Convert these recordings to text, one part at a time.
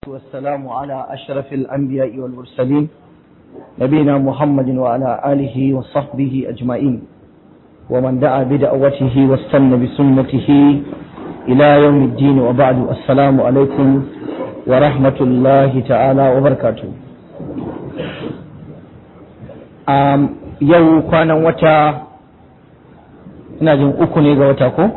والسلام على أشرف الأنبياء والمرسلين نبينا محمد وعلى آله وصحبه أجمعين ومن دعا بدعوته واستنى بسنته إلى يوم الدين وبعد السلام عليكم ورحمة الله تعالى وبركاته um, yau kwanan wata ina jin uku ne ga wata ko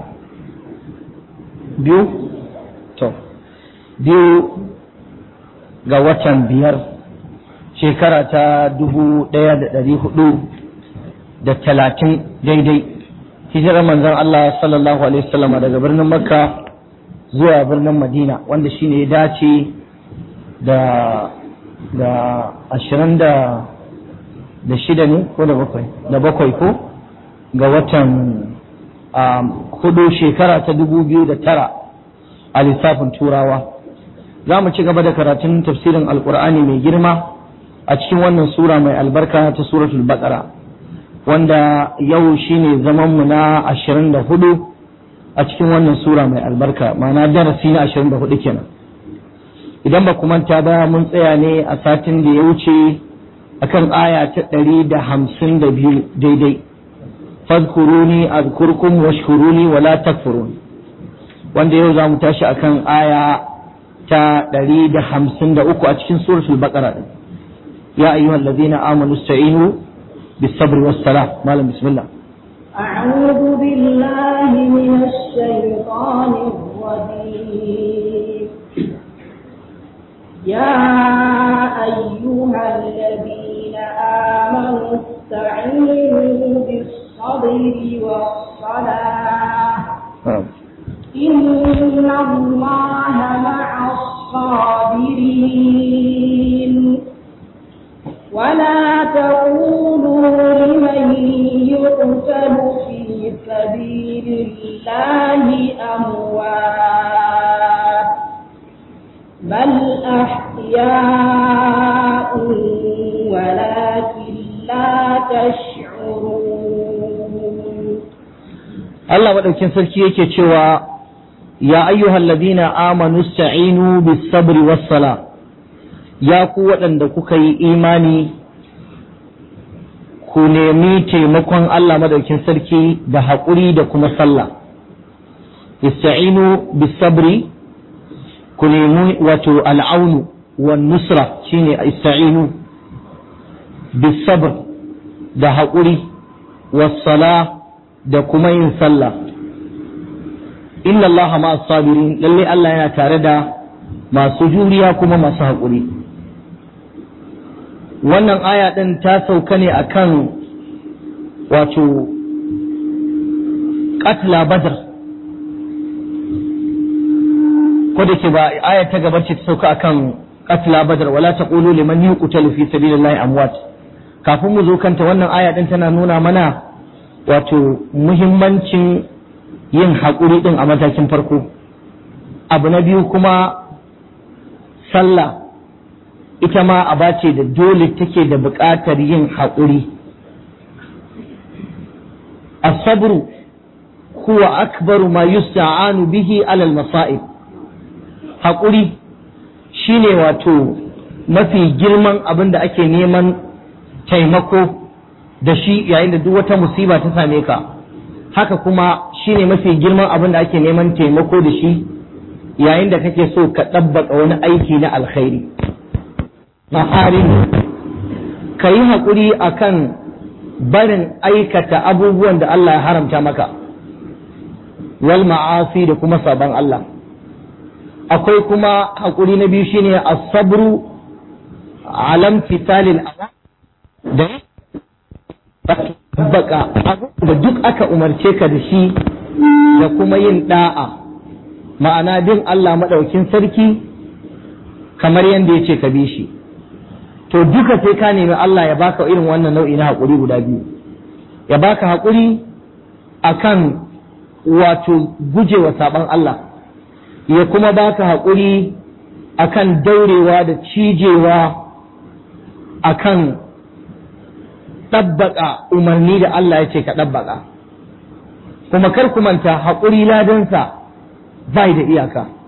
biyu to biyu ga watan biyar shekara ta dubu ɗaya da ɗari hudu da talatin daidai hijirar manzon Allah sallallahu alaihi wasallam daga birnin makka zuwa birnin madina wanda shine ya dace da da ashirin da da shida ne ko da bakwai da bakwai ko ga watan hudu shekara ta dubu biyu da tara a lissafin turawa za mu ci gaba da karatun tafsirin alkur'ani mai girma a cikin wannan sura mai albarka ta suratul baqara wanda yau shine zamanmu na ashirin da hudu a cikin wannan sura mai albarka ma'ana darasi na ashirin da hudu kenan idan ba ku manta ba mun tsaya ne a satin da ya wuce akan aya ta ɗari da hamsin da biyu daidai fadkuruni azkurkum washkuruni wala takfurun wanda yau za mu tashi akan aya ta ɗari da hamsin da uku a cikin suratul baqara din ya ayyuhal ladina amanu ista'inu bis sabri was salah malam bismillah أعوذ بالله من الشيطان الرجيم يا أيها الذين آمنوا استعينوا بالصبر والصلاة إن الله مع الصابرين ولا تقولوا لمن يقتل في سبيل الله أموات بل أحياء ولكن لا تشعرون Allah maɗaukin sarki yake cewa ya ayyuhal ladina amanu sta'inu bis sabri was sala ya ku waɗanda kuka yi imani ku nemi taimakon Allah maɗaukin sarki da haƙuri da kuma sallah ista'inu bis sabri ku nemi wato al'aunu wa nusra shine ista'inu bis sabr da haƙuri was sala da kuma yin sallah inna allaha ma sabirin lalle Allah yana tare da masu juriya kuma masu haƙuri wannan aya ɗin ta sauka ne akan wato katla badr ko da ke ba aya ta gaba ce ta sauka akan katla badr wala taqulu liman yuqtalu fi sabilillahi amwat kafin mu zo kanta wannan aya ɗin tana nuna mana wato muhimmancin yin haƙuri ɗin a matakin farko abu na biyu kuma sallah ita ma aba ce da dole take da buƙatar yin haƙuri asabru huwa akbaru ma yusta'anu bihi alal masa'ib haƙuri shine wato mafi girman abin da ake neman taimako da shi yayin da duk wata musiba ta same ka haka kuma shine mafi girman abin da ake neman taimako da shi yayin da kake so ka ɗabbaka wani aiki na alkhairi maharin ka yi haƙuri a kan barin aikata abubuwan da Allah ya haramta maka wal ma'asi da kuma sabon Allah akwai kuma haƙuri na biyu shine as-sabru alam fitalil da tabbaka da duk aka umarce ka da shi da kuma yin da'a ma'ana bin Allah maɗaukin sarki kamar yadda ya ce ka bi shi to duka sai ka nemi Allah ya baka irin wannan nau'i na haƙuri guda biyu ya baka haƙuri akan wato gujewa saɓan Allah ya kuma baka haƙuri akan daurewa da cijewa akan ɗabbaƙa umarni da Allah ya ce ka ɗabbaƙa kuma kar ku manta haƙuri ladansa bai da iyaka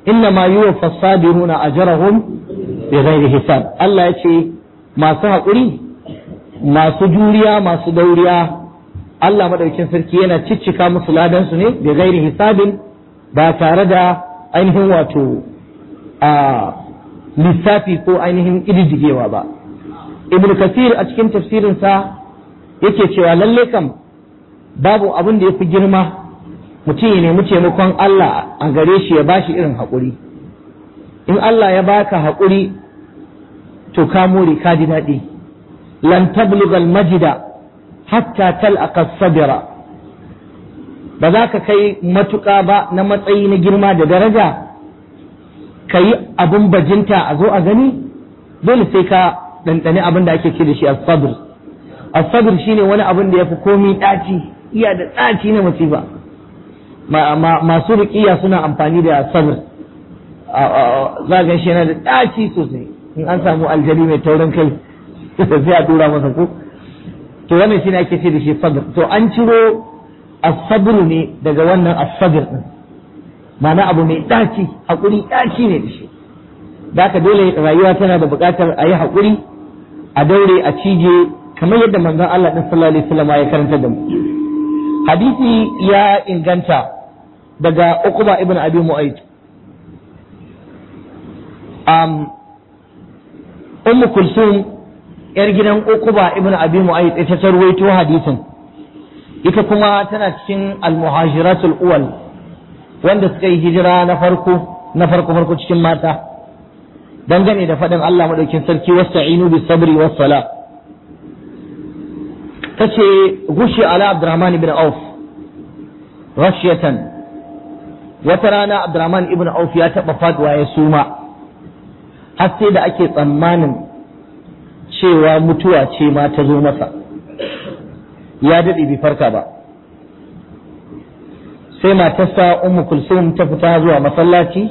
inna ma yuwaffa sabiruna ajrahum bighairi hisab Allah ya ce masu haƙuri masu juriya masu dauriya Allah madaukin sarki yana ciccika musu ladan su ne bighairi hisabin ba tare da ainihin wato a lissafi ko ainihin ƙididdigewa ba ibn kasir a cikin tafsirinsa yake cewa lalle kam babu abin da ya fi girma mutum ya nemi taimakon Allah a gare shi ya bashi irin haƙuri in Allah ya baka haƙuri to ka more ka ji daɗi lan tablugal majida hatta tal'aqa sabira ba za ka kai matuƙa ba na matsayi na girma da daraja ka yi abin bajinta a zo a gani dole sai ka ɗanɗani abin da ake ce da shi as-sabr as-sabr shine wani abin da yafi komi ɗaci iya da ɗaci na musiba masu ruƙiya suna amfani da sabr za ga shi yana da ɗaci sosai in an samu aljali mai taurin kai sai a tura masa ko to wannan shine ake ce da shi sabr to an ciro as-sabr ne daga wannan as-sabr din ma'ana abu mai ɗaci haƙuri ɗaci ne da shi da dole rayuwa tana da buƙatar a yi haƙuri a daure a cije kamar yadda manzon Allah ɗin sallallahu alaihi wasallam ya karanta da mu hadisi ya inganta daga Uqba ibn Abi Mu'ayth um Ummu Kulsum yar gidan Uqba ibn Abi Mu'ayth ita ta ruwaito hadisin ita kuma tana cikin al-muhajiratul uwal wanda suka yi hijira na farko na farko farko cikin mata dangane da faɗin Allah madaukin sarki wasta'inu bis sabri was sala tace gushi ala Abdurrahman ibn Auf rashiyatan wata rana Abdurrahman ibn Auf ya taɓa faduwa ya suma har sai da ake tsammanin cewa mutuwa ce ma ta zo masa ya daɗe bai farka ba sai matarsa ummu kulsum ta fita zuwa masallaci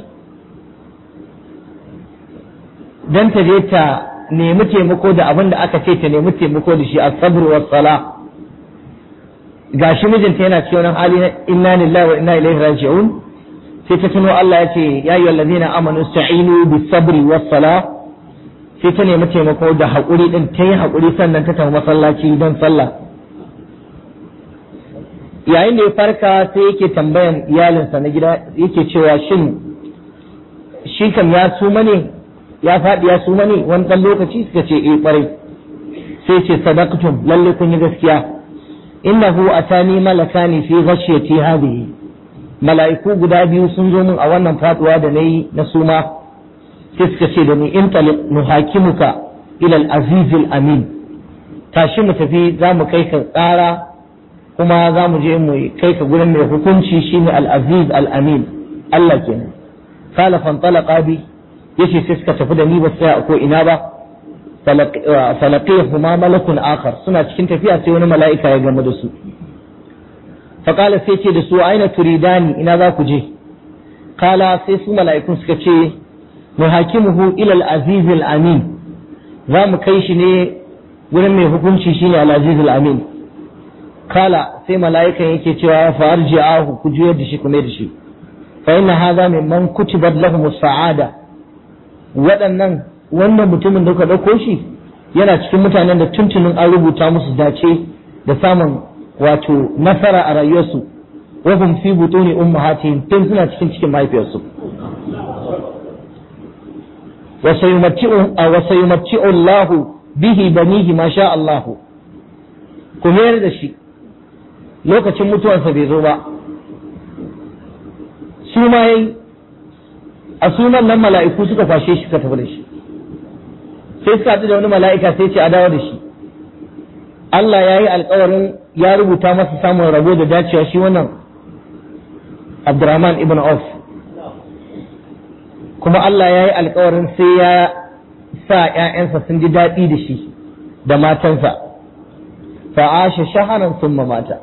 don ta je ta nemi taimako da abin da aka ce ta nemi taimako da shi a sabr wa sala gashi mijinta yana cikin wani hali na inna lillahi wa inna ilaihi raji'un sai ta tuno Allah ya ce ya ayyuhal ladzina amanu sta'inu bis sabri was sala sai ta nemi taimako da haƙuri din ta yi haƙuri sannan ta tafi masallaci don sallah yayin da ya farka sai yake tambayan iyalinsa na gida yake cewa shin shi kam ya suma ne ya faɗi ya suma ne wani ɗan lokaci suka ce eh ƙwarai sai ce sadaqtum lalle kun yi gaskiya innahu atani malakani fi ghashiyati hadhihi mala'iku guda biyu sun zo min a wannan faduwa da nayi na suma sai suka ce da ni in taliq nuhakimuka ila al-aziz al-amin tashi mu tafi za mu kai ka tsara kuma za mu je mu kai ka gurin mai hukunci shine al-aziz al-amin Allah kenan kala fantalaqa bi yace sai suka tafi da ni ba sai ko ina ba falaqihuma malakun akhar suna cikin tafiya sai wani mala'ika ya gama da su faqala sai ce da su aina turidani ina za ku je kala sai su mala'ikun suka ce muhakimuhu ila al-aziz al-amin za mu kai shi ne gurin mai hukunci shine al-aziz al-amin kala sai mala'ikan yake cewa fa arji'ahu ku juyar da shi kuma da shi fa inna hadha mimman kutibat lahum as-sa'ada waɗannan wannan mutumin da ka ɗauko shi yana cikin mutanen da tuntunin an rubuta musu dace da samun wato nasara a rayuwarsu wa hum fi butuni ummahatihim tun suna cikin cikin mahaifiyarsu wa sayumatti'u wa sayumatti'u Allah bihi banihi ma sha Allah ku mayar da shi lokacin mutuwarsa bai zo ba su ma yayi a sunan nan mala'iku suka fashe shi suka tafi da shi sai suka haɗu da wani mala'ika sai ce a dawo da shi Allah ya yi alkawarin ya rubuta masa samun rabo da dacewa shi wannan Abdurrahman ibn Auf kuma Allah ya yi alkawarin sai ya sa ‘ya'yansa sun ji daɗi da shi da matansa fa'ashe shaharan sun mata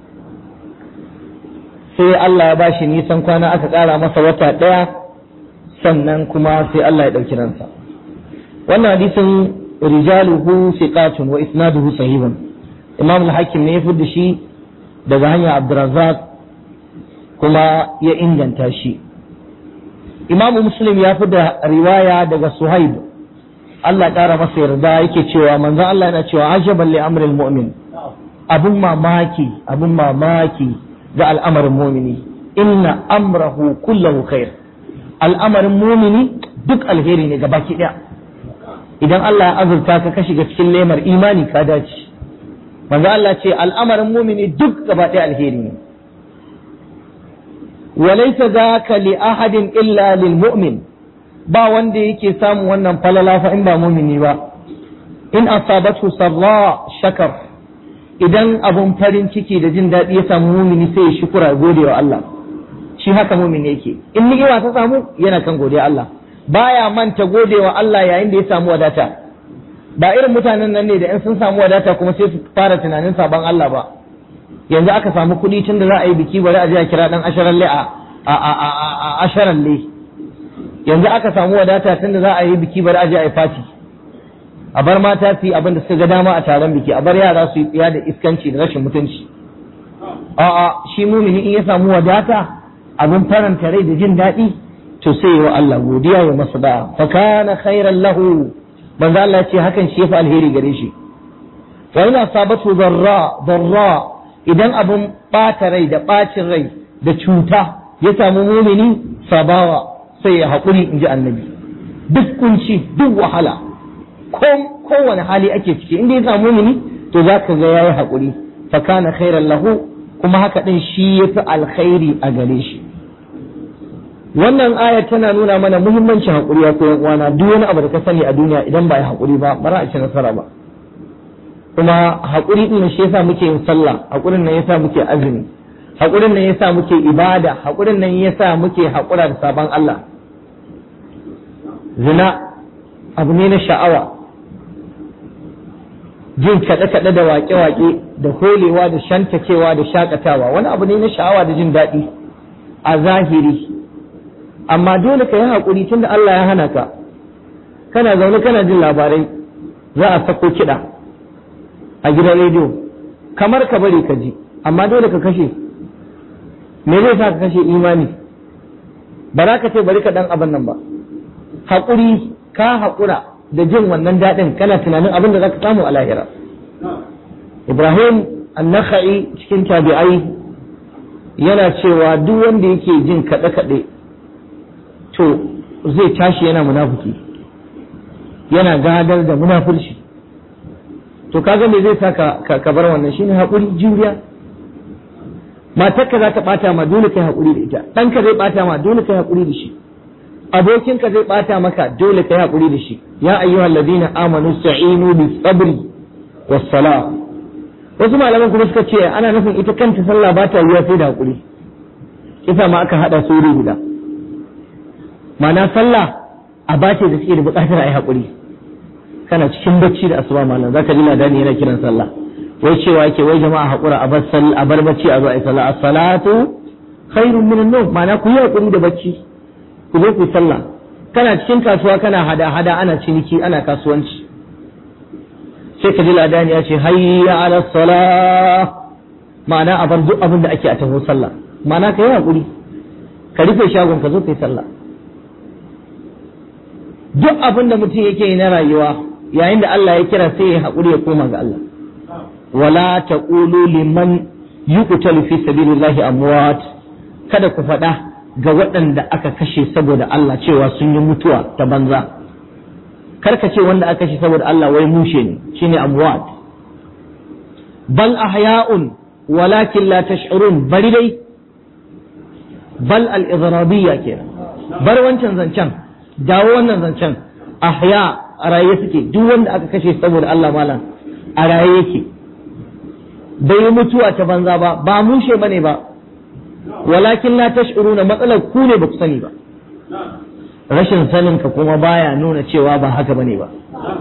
sai Allah ya bashi nisan kwana aka ƙara masa wata ɗaya sannan kuma sai Allah ya ɗauki ransa wannan hadisin rijaluhu siqatun wa isnaduhu sahihun imam al-hakim ne ya fi shi daga hanyar abdurrazzaq kuma ya inganta shi imamu muslim ya fi da riwaya daga suhaib Allah ya ƙara masa yarda yake cewa manzon Allah yana cewa ajaban li amril mu'min abun mamaki abun mamaki ga al'amarin mumini inna amrahu kullahu khair al'amarin mumini duk alheri ne gabaki daya idan Allah ya azurta ka ka shiga cikin lemar imani ka dace manzo Allah ce al'amarin mumini duk gaba daya alheri ne walaysa zaka li ahadin illa lil mu'min ba wanda yake samun wannan falala fa in ba mumini ba in asabatu sarra shakar idan abun farin ciki da jin daɗi ya samu mumini sai ya shukura gode wa Allah shi haka mumini yake in ni'ima ta samu yana kan godiya Allah baya manta gode wa Allah yayin da ya samu wadata ba irin mutanen nan ne da in sun samu wadata kuma sai su fara tunanin sabon Allah ba yanzu aka samu kuɗi tun da za a yi biki bari a je a kira dan asharalle a a a a a asharalle yanzu aka samu wadata tun da za a yi biki bari a je a yi fati a bar mata su yi abin da suka ga dama a taron biki a bar yara su yi tsiya da iskanci da rashin mutunci a'a shi mumini in ya samu wadata abin faranta rai da jin daɗi to sai wa Allah godiya ya masa da fa kana khairan lahu manzo Allah ce hakan shi yafi alheri gare shi wa ina sabatu darra darra idan abin bata rai da bacin rai da cuta ya samu mumini sabawa sai ya haƙuri in ji annabi duk kunci duk wahala kowane hali ake ciki inda ya samu mumini to za ka ga ya yi haƙuri fa kana khairan lahu kuma haka ɗin shi ya fi alkhairi a gare shi wannan aya tana nuna mana muhimmancin haƙuri ya koyan uwana duk wani abu da ka sani a duniya idan ba ya haƙuri ba ba za a ci nasara ba kuma haƙuri ɗin shi yasa muke yin sallah haƙurin nan yasa muke azumi haƙurin nan yasa muke ibada haƙurin nan yasa muke haƙura da sabon Allah zina abu ne na sha'awa jin kaɗe-kaɗe da waƙe-waƙe da holewa da shantakewa da shakatawa wani abu ne na sha'awa da jin daɗi a zahiri amma dole ka yi haƙuri tunda Allah ya hana ka kana zaune kana jin labarai za a sako kiɗa a gidan rediyo kamar ka bari ka ji amma dole ka kashe me zai sa ka kashe imani ba za ka ce bari ka ɗan abin nan ba haƙuri ka haƙura da jin wannan daɗin kana tunanin abin da za ka samu a lahira ibrahim annaka'i cikin tabi'ai yana cewa duk wanda yake jin kaɗe-kaɗe to zai tashi yana munafuki yana gadar da munafurci to kaga me zai sa ka bar wannan shine haƙuri juriya matarka za ta ɓata ma dole kai haƙuri da ita ɗanka zai ɓata ma dole kai haƙuri da shi abokinka zai bata maka dole ka yi haƙuri da shi ya ayyuhal ladina amanu sta'inu bis sabri was sala wasu malaman kuma suka ce ana nufin ita kanta sallah ba ta yiwa sai da haƙuri kisa ma aka hada su wuri guda ma'ana sallah a bace da suke da buƙatar a yi haƙuri kana cikin bacci da asuba malam zaka ji ladani yana kiran sallah wai cewa yake wai jama'a haƙura a bar a bar bacci a zo a yi sallah as-salatu khairun min an-nawm ma'ana ku yi haƙuri da bacci ku zo ku sallah kana cikin kasuwa kana hada hada ana ciniki ana kasuwanci sai ka ji ladani ya ce hayya ala salah ma'ana a bar duk abin da ake a taho sallah ma'ana ka yi hakuri ka rufe shagon ka zo ka yi sallah duk abin da mutum yake yi na rayuwa yayin da Allah ya kira sai ya hakuri ya koma ga Allah wala taqulu liman yuqtalu fi sabilillahi amwat kada ku faɗa ga waɗanda aka kashe saboda Allah cewa sun yi mutuwa ta banza karka ce wanda aka kashe saboda Allah wai mushe ne shine amwat bal ahya'un walakin la tash'urun bari dai bal al-idhrabiyya kenan bar wancan zancen dawo wannan zancen ahya a raye suke duk wanda aka kashe saboda Allah malam a raye yake bai mutuwa ta banza ba ba mushe bane ba walakin la tash'uruna matsalar ku ne ba ku sani ba rashin sanin ka kuma baya nuna cewa ba haka bane ba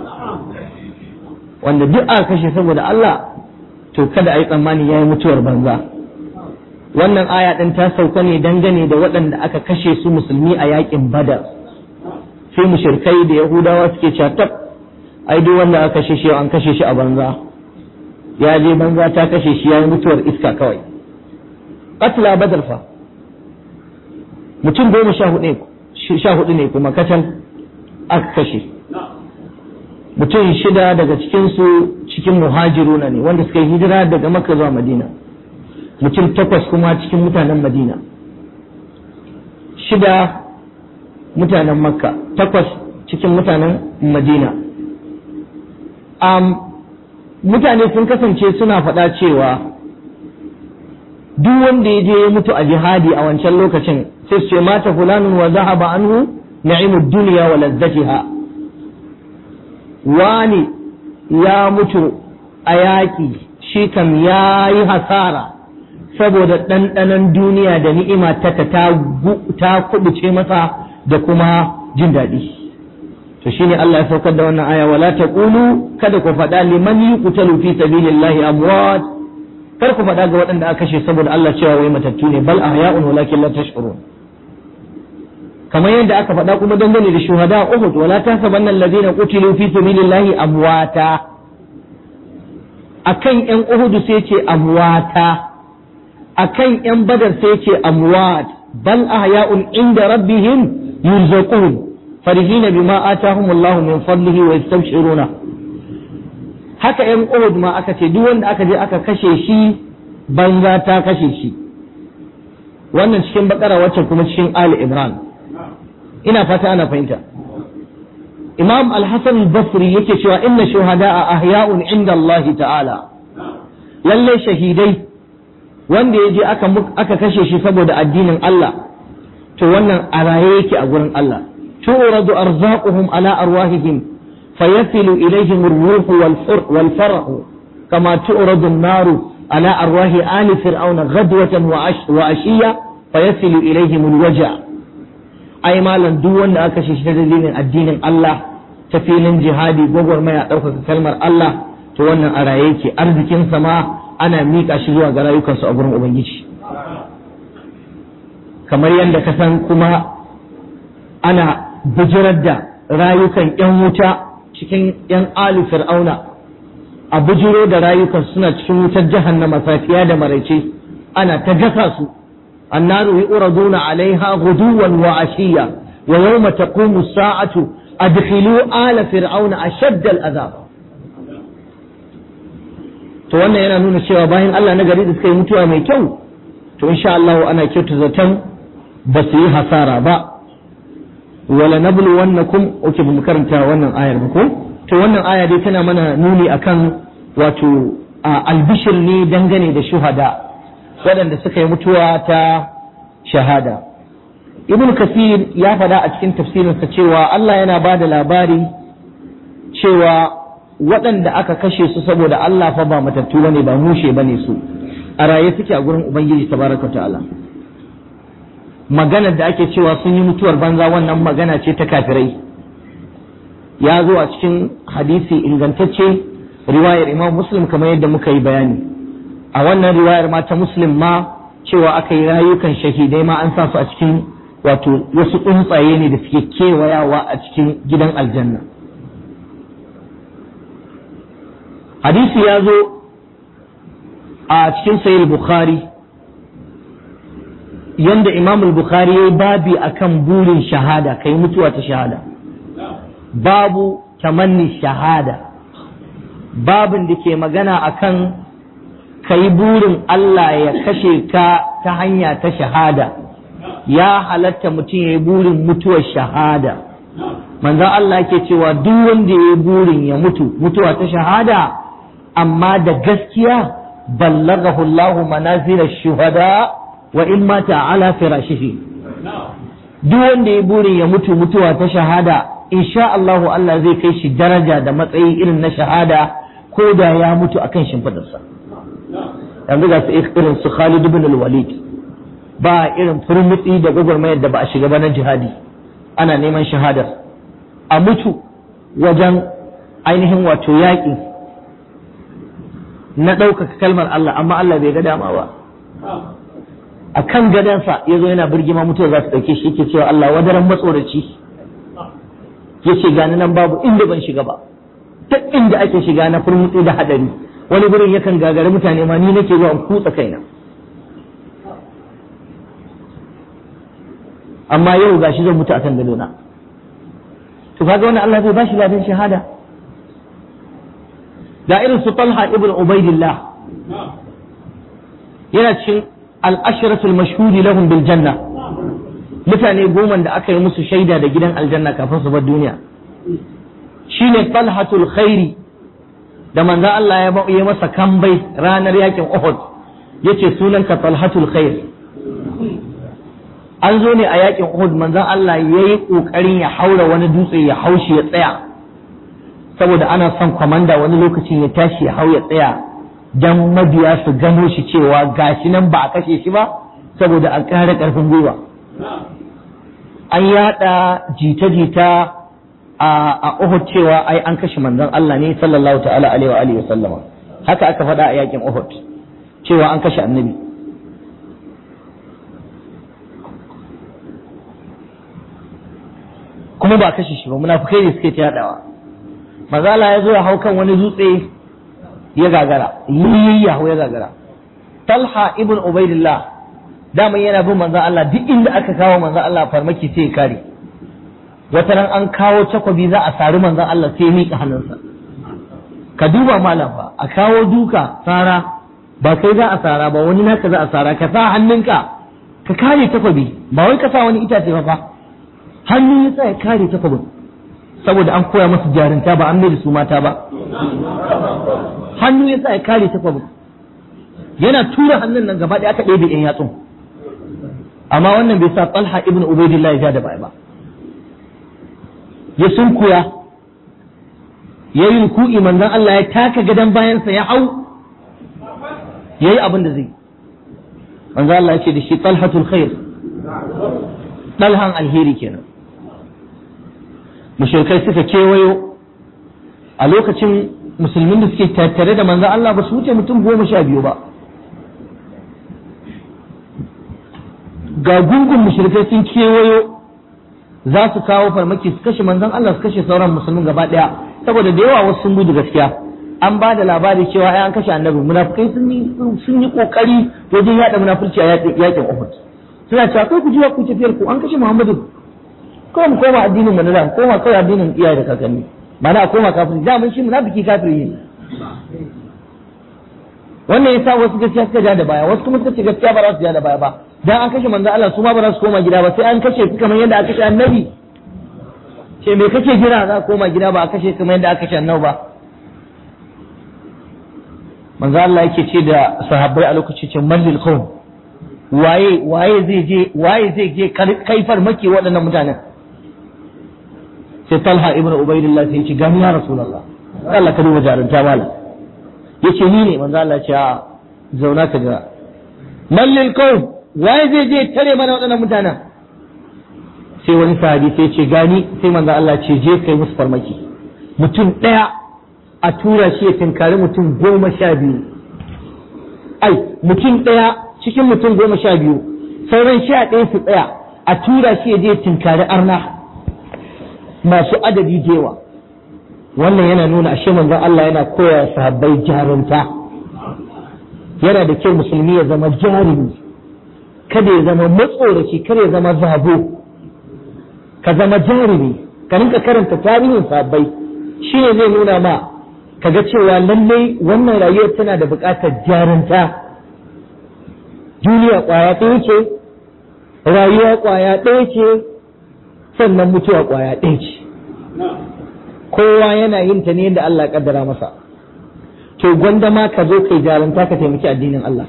wanda duk aka kashe saboda Allah to kada a yi tsammani yayi mutuwar banza wannan aya din ta sauka ne dangane da waɗanda aka kashe su musulmi a yakin badar sai mushrikai da yahudawa suke cewa tab ai duk wanda aka kashe shi an kashe shi a banza ya je banza ta kashe shi yayi mutuwar iska kawai qatla badar fa mutum goma sha hudu sha hudu ne kuma kacal aka kashe mutum shida daga cikinsu cikin muhajiruna ne wanda suka yi hijira daga makka zuwa madina mutum takwas kuma cikin mutanen madina shida mutanen makka takwas cikin mutanen madina um, mutane sun kasance suna faɗa cewa duk wanda ya je ya mutu a jihadi a wancan lokacin sai su ce mata fulanun wa zahaba anhu na'imud dunya wa lazzatiha wani ya mutu a yaƙi shi kam ya yi hasara saboda ɗanɗanon duniya da ni'ima ta ta kubuce masa da kuma jin daɗi to shine Allah ya saukar da wannan aya wala taqulu kada ku faɗa liman yuqtalu fi sabilillahi amwat kar ku faɗa ga waɗanda aka kashe saboda Allah cewa wai matattu ne bal ahya'un walakin la tash'urun kamar yadda aka faɗa kuma dangane da shuhada Uhud wala tahsabanna alladhina qutilu fi sabilillahi amwata akan yan Uhud sai ce amwata akan yan Badar sai ce amwat bal ahya'un inda rabbihim yurzaqun farihina bima atahumullahu min fadlihi wa yastabshiruna haka yan Uhud ma aka ce duk wanda aka je aka kashe shi banza ta kashe shi wannan cikin bakara wacce kuma cikin Ali Imran ina fata ana fahimta imam al-hasan al-basri yake cewa inna shuhada'a ahya'un inda Allah ta'ala lalle shahidai wanda ya je aka aka kashe shi saboda addinin Allah to wannan a raye yake a gurin Allah tu'radu arzaquhum ala arwahihim fayasilu ilayhim ar-ruh wal farah kama tu'radu an-naru ala arwahi ali fir'auna ghadwatan wa ashiya fayasilu ilayhim al-waja' ai malam duk wanda aka kashe shi ta dalilin addinin Allah ta filin jihadi gwagwarmaya ɗaukaka kalmar Allah to wannan a raye yake arzikin ma ana miƙa shi zuwa ga rayukansu a gurin ubangiji kamar yadda ka san kuma ana bijirar da rayukan yan wuta cikin yan alu fir'auna a bijiro da rayukan suna cikin wutar jahannama safiya da maraice ana ta gasa su النار يؤردون عليها غدوا وعشيا ويوم تقوم الساعة أدخلوا آل فرعون أشد العذاب to wannan yana nuna cewa bayan Allah na gari da suka yi mutuwa mai kyau to insha Allah ana kyautu zaton ba su yi hasara ba wala nablu wannakum oke ba mu karanta wannan ayar ba ko to wannan aya dai tana mana nuni akan wato albishir ne dangane da shuhada waɗanda suka yi mutuwa ta shahada ibn kasir ya faɗa a cikin tafsirinsa cewa Allah yana ba da labari cewa waɗanda aka kashe su saboda Allah fa ba matattu bane ba mushe bane su a raye suke a gurin ubangiji tabaraka ta'ala maganar da ake cewa sun yi mutuwar banza wannan magana ce ta kafirai ya zo a cikin hadisi ingantacce riwayar imam muslim kamar yadda muka yi bayani a wannan riwayar ma ta muslim ma cewa aka yi rayukan shahidai ma an sa su a cikin wato wasu tsuntsaye ne da suke kewayawa a cikin gidan aljanna hadisi ya zo a cikin sayil bukhari yanda imam bukhari ya yi babi akan burin shahada kai mutuwa ta shahada babu tamanni shahada babin da ke magana akan ka yi burin Allah ya kashe ka ta hanya ta shahada ya halatta mutum ya yi burin mutuwar shahada manzo Allah ke cewa duk wanda ya yi burin ya mutu mutuwa ta shahada amma da gaskiya ballagahu Allah manazila shuhada wa in mata ala firashihi duk wanda ya burin ya mutu mutuwa ta shahada insha Allah Allah zai kai shi daraja da matsayi irin na shahada ko da ya mutu akan shimfidarsa yanzu ga su irin su Khalid ibn al-Walid ba irin furmutsi da gwagwarmayar da ba a shiga ba na jihadi ana neman shahadar a mutu wajen ainihin wato yaƙi na ɗaukaka kalmar Allah amma Allah bai ga dama ba a kan gadansa ya zo yana birgima mutuwa za su ɗauke shi yake cewa Allah wadaran matsoraci ya ce gani nan babu inda ban shiga ba duk inda ake shiga na furmutsi da hadari wani gurin yakan gagari mutane ma ni nake zuwa in kutsa kaina amma yau gashi zan mutu akan gadona to kaga wannan Allah zai bashi ladan shahada ga irin su Talha ibn Ubaidillah yana cikin al-ashratul mashhudi lahum bil janna mutane goma da aka yi musu shaida da gidan aljanna kafin su bar duniya shine talhatul khairi da manzo Allah ya yi masa kambai ranar yakin Uhud yace sunanka talhatul khair an zo ne a yakin Uhud manzon Allah yayi kokarin ya haura wani dutse ya haushi ya tsaya saboda ana son kwamanda wani lokacin ya tashi ya hau ya tsaya dan mabiya su gano shi cewa gashi nan ba a kashe shi ba saboda a ƙara ƙarfin gwiwa an yada jita-jita a Uhud cewa ai an kashe manzon Allah ne sallallahu ta'ala alaihi wa alihi wa sallama haka aka faɗa a yakin Uhud cewa an kashe annabi kuma ba kashe shi ba munafikai ne suke ta yadawa mazala ya zo ya hau kan wani dutse ya gagara yi ya hau ya gagara talha ibn ubaidillah daman yana bin manzon Allah duk inda aka kawo manzon Allah farmaki sai ya kare wata ran an kawo takwabi za a sari manzon Allah sai ya miƙa hannunsa ka duba malam fa a kawo duka sara ba kai za a sara ba wani naka za a sara ka sa hannunka ka kare takwabi ba wai ka sa wani itace ba fa hannu ya sa ya kare takwabin saboda an koya masu jarinta ba an mai da su mata ba hannu ya sa ya kare takwabin yana tura hannun nan gaba ɗaya aka ɗebe ɗan yatsun amma wannan bai sa talha ibn ubaidillah ya ja da baya ba ya sunkuya ya yi ruku'i manzon Allah ya taka gadon bayansa ya hau ya yi abin da zai manzon Allah ya ce da shi talhatul khair talhan alheri kenan mushrikai suka kewayo a lokacin musulmin da suke tattare da manzon Allah ba su wuce mutum goma sha biyu ba ga gungun mushrikai sun kewayo za su kawo farmaki su kashe manzon Allah su kashe sauran musulmin gaba daya saboda da yawa wasu sun gudu gaskiya an ba da labari cewa ai an kashe annabi munafikai sun yi sun yi kokari wajen yada munafurci a yakin Uhud suna cewa kai ku ji ku tafiyar ku an kashe Muhammadu ko mu koma addinin mu na da koma kai addinin iyaye da kakanni mana a koma kafiri da mun shi munafiki kafiri ne wannan yasa wasu gaskiya suka ja da baya wasu kuma suka ce gaskiya ba za su ja da baya ba dan an kashe manzo Allah su ma ba za su koma gida ba sai an kashe su kamar yadda aka kashe annabi ce me kake jira za a koma gida ba a kashe kamar yadda aka kashe annabi ba manzo Allah yake ce da sahabbai a lokacin ce mallil qawm waye waye zai je waye zai je kai farmaki waɗannan mutanen sai Talha ibn Ubaidillah sai ya ce gani ya Rasulullah Allah ka duba jarunta mala yace ni ne manzo Allah ya ce a zauna ka ga mallil qawm waye zai je tare mana waɗannan mutanen sai wani sahabi sai ce gani sai manzo Allah ce je kai musu farmaki mutum ɗaya a tura shi ya tinkari mutum goma sha biyu ai mutum ɗaya cikin mutum goma sha biyu sauran sha ɗaya su tsaya a tura shi ya je tinkari arna masu adadi jewa wannan yana nuna ashe manzon Allah yana koya sahabbai jarunta yana da kyau musulmi ya zama jarumi kada ya zama matsoraci kada ya zama zabo ka zama jarumi ka rinka karanta tarihin sahabbai shi ne zai nuna ma kaga cewa lallai wannan rayuwar tana da buƙatar jarunta duniya ƙwaya ɗaya ce rayuwa ƙwaya ɗaya ce sannan mutuwa ƙwaya ɗaya ce kowa yana yin ta ne yadda Allah ya kaddara masa to gwanda ma ka zo kai jarunta ka taimaki addinin Allah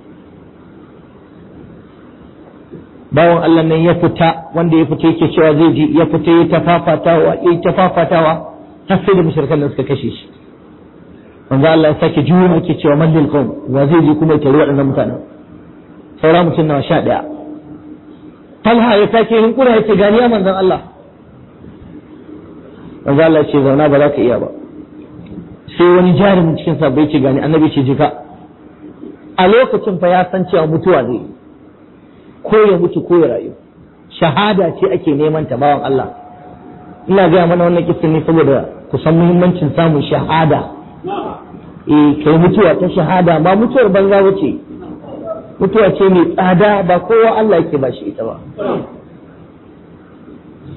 bawan Allah nan ya fita wanda ya fita yake cewa zai ji ya fita ya tafafatawa ya tafafatawa har sai da mushrikan nan suka kashe shi manzo Allah ya sake juyo yake cewa mallil qawm wa zai ji kuma ya tare waɗannan mutanen saura mutum nawa sha ɗaya talha ya sake yin kura ya ce gani ya manzon Allah manzo Allah ya ce zauna ba za ka iya ba sai wani jarumin cikin sabbai ce gani annabi ce jika a lokacin fa ya san cewa mutuwa zai ko ya mutu ko ya rayu shahada ce ake neman ta bawan Allah ina gaya mana wannan kisan ne saboda ku san muhimmancin samun shahada eh kai mutuwa ta shahada ba mutuwar banza bace mutuwa ce mai tsada ba kowa Allah yake ba shi ita ba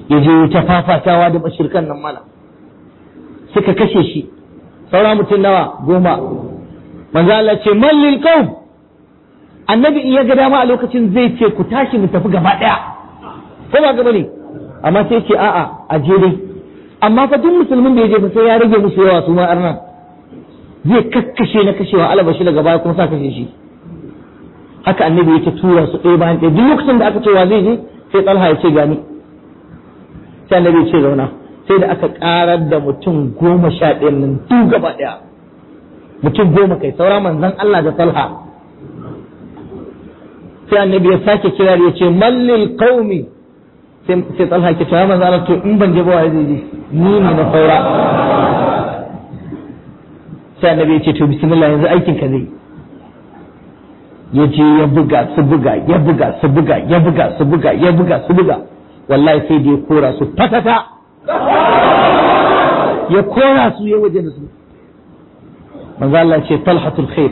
ya je ta fafatawa da mashirkan nan mala suka kashe shi saura mutum nawa goma manzo Allah ce mallil qaum annabi in ya ga dama a lokacin zai ce ku tashi mu tafi gaba daya ko ba gaba ne amma sai ce a'a a je dai amma fa duk musulmin da ya je fa sai ya rage musu yawa su ma arnan zai kakkashe na kashewa alabashi daga baya kuma sa kashe shi haka annabi yake tura su ɗaya bayan ɗaya duk lokacin da aka ce wa zai je sai talha ya ce gani sai annabi ya ce zauna sai da aka karar da mutum goma sha ɗaya nan duk gaba ɗaya mutum goma kai saura manzon Allah da talha sai annabi ya sake kirar ya ce mallil qaumi sai talha ke cewa manzon Allah to in ban je ba wa zai je ni ne na saura sai annabi ya ce to bismillah yanzu aikin ka zai ya je ya buga su buga ya buga su buga ya buga su buga ya buga su buga wallahi sai da ya kora su fatata ya kora su ya waje da su manzo Allah ce talhatul khair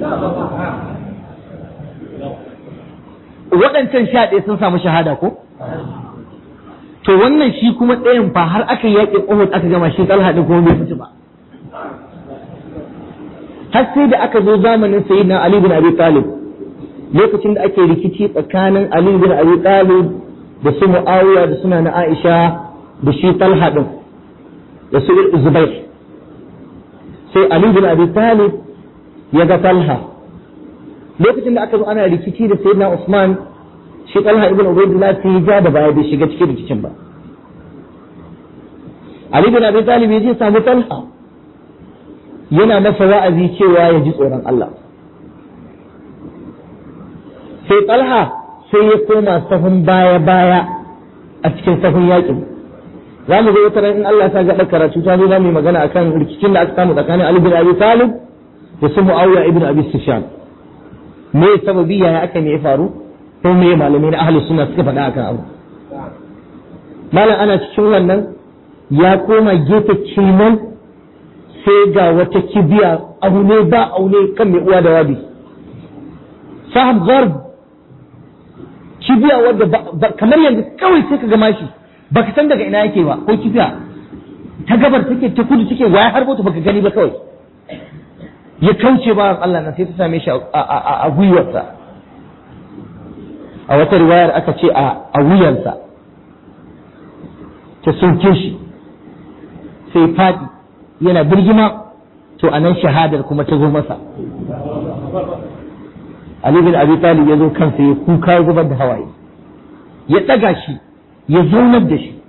waɗancan sha ɗaya sun samu shahada ko to wannan shi kuma ɗayan fa har aka yaƙi Uhud aka gama shi talha ɗin kuma bai mutu ba har sai da aka zo zamanin sayyidina Ali bin Abi Talib lokacin da ake rikici tsakanin Ali bin Abi Talib da su Muawiya da suna na Aisha da shi Talha din da su Zubair sai Ali bin Abi Talib ya ga Talha lokacin da aka zo ana rikici da sayyidina Usman shi Talha ibn Ubaydullah sai ja da baya bai shiga cikin rikicin ba Ali bin Abi Talib ya je samu Talha yana masa wa'azi cewa ya ji tsoron Allah. Sai Talha sai ya koma sahun baya-baya a cikin sahun yakin. Za mu zo wata in Allah ta gaɗa karatu ta zo za mu yi magana akan rikicin da aka samu tsakanin Ali bin Abi Talib da su Muawiya ibn Abi Sufyan. Me sababi yaya aka me ya faru? Ko me malamai na ahli sunna suka faɗa akan abu? Malam ana cikin wannan ya koma gefe ciman sai ga wata kibiya aune ba aune kan mai uwa da wabi sahab zarb kibiya wadda kamar yanzu kawai sai ka ga mashi baka san daga ina yake ba ko kibiya ta gabar take ta kudu take waya har bota baka gani ba kawai ya kauce ba Allah na sai ta same shi a gwiwarsa a wata riwayar aka ce a wuyansa ta sauke shi sai faɗi yana birgima to a nan shahadar kuma ta zo masa Ali bin Abi Talib ya zo kansa ya kuka ya zubar da hawaye ya ɗaga shi ya zaunar da shi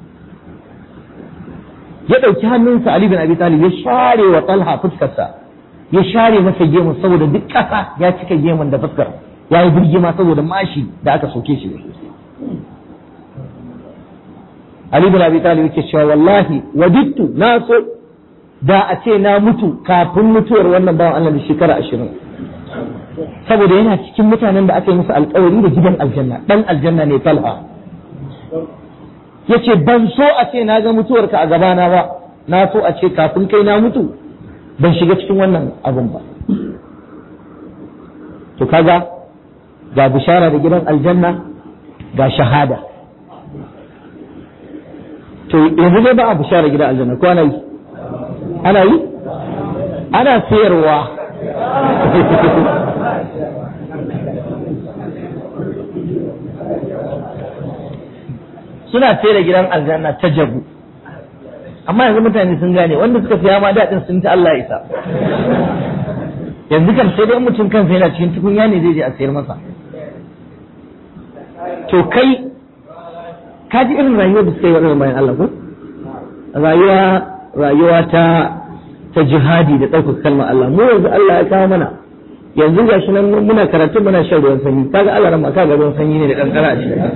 ya ɗauki hannunsa Ali bin Abi Talib ya share wa Talha fuskarsa ya share masa gemun saboda duk ƙasa ya cika gemun da fuskar ya yi birgima saboda mashi da aka soke shi da Ali bin Abi Talib yake cewa wallahi wadittu na so da a ce na mutu kafin mutuwar wannan bawan Allah da shekara ashirin saboda yana cikin mutanen da aka yi musu alkawari da gidan aljanna dan aljanna ne talha yace ban so a ce na ga mutuwarka a gabana ba na so a ce kafin kai na mutu ban shiga cikin wannan abun ba to kaga ga bishara da gidan aljanna ga shahada to yanzu dai ba a bishara gidan aljanna ko ana yi ana yi ana sayarwa suna sayar da gidan aljanna ta jabu amma yanzu mutane sun gane wanda suka siya ma daɗin sun ta Allah isa yanzu kan sai dai mutum kansa yana cikin tukunya ne zai je a sayar masa to kai ka ji irin rayuwar da suka yi waɗannan bayan Allah ko rayuwa rayuwa ta ta jihadi da ɗaukar kalmar Allah mu yanzu Allah ya kawo mana yanzu ga shi nan muna karatu muna shan ruwan sanyi kaga Allah ran kaga ruwan sanyi ne da kankara a cikin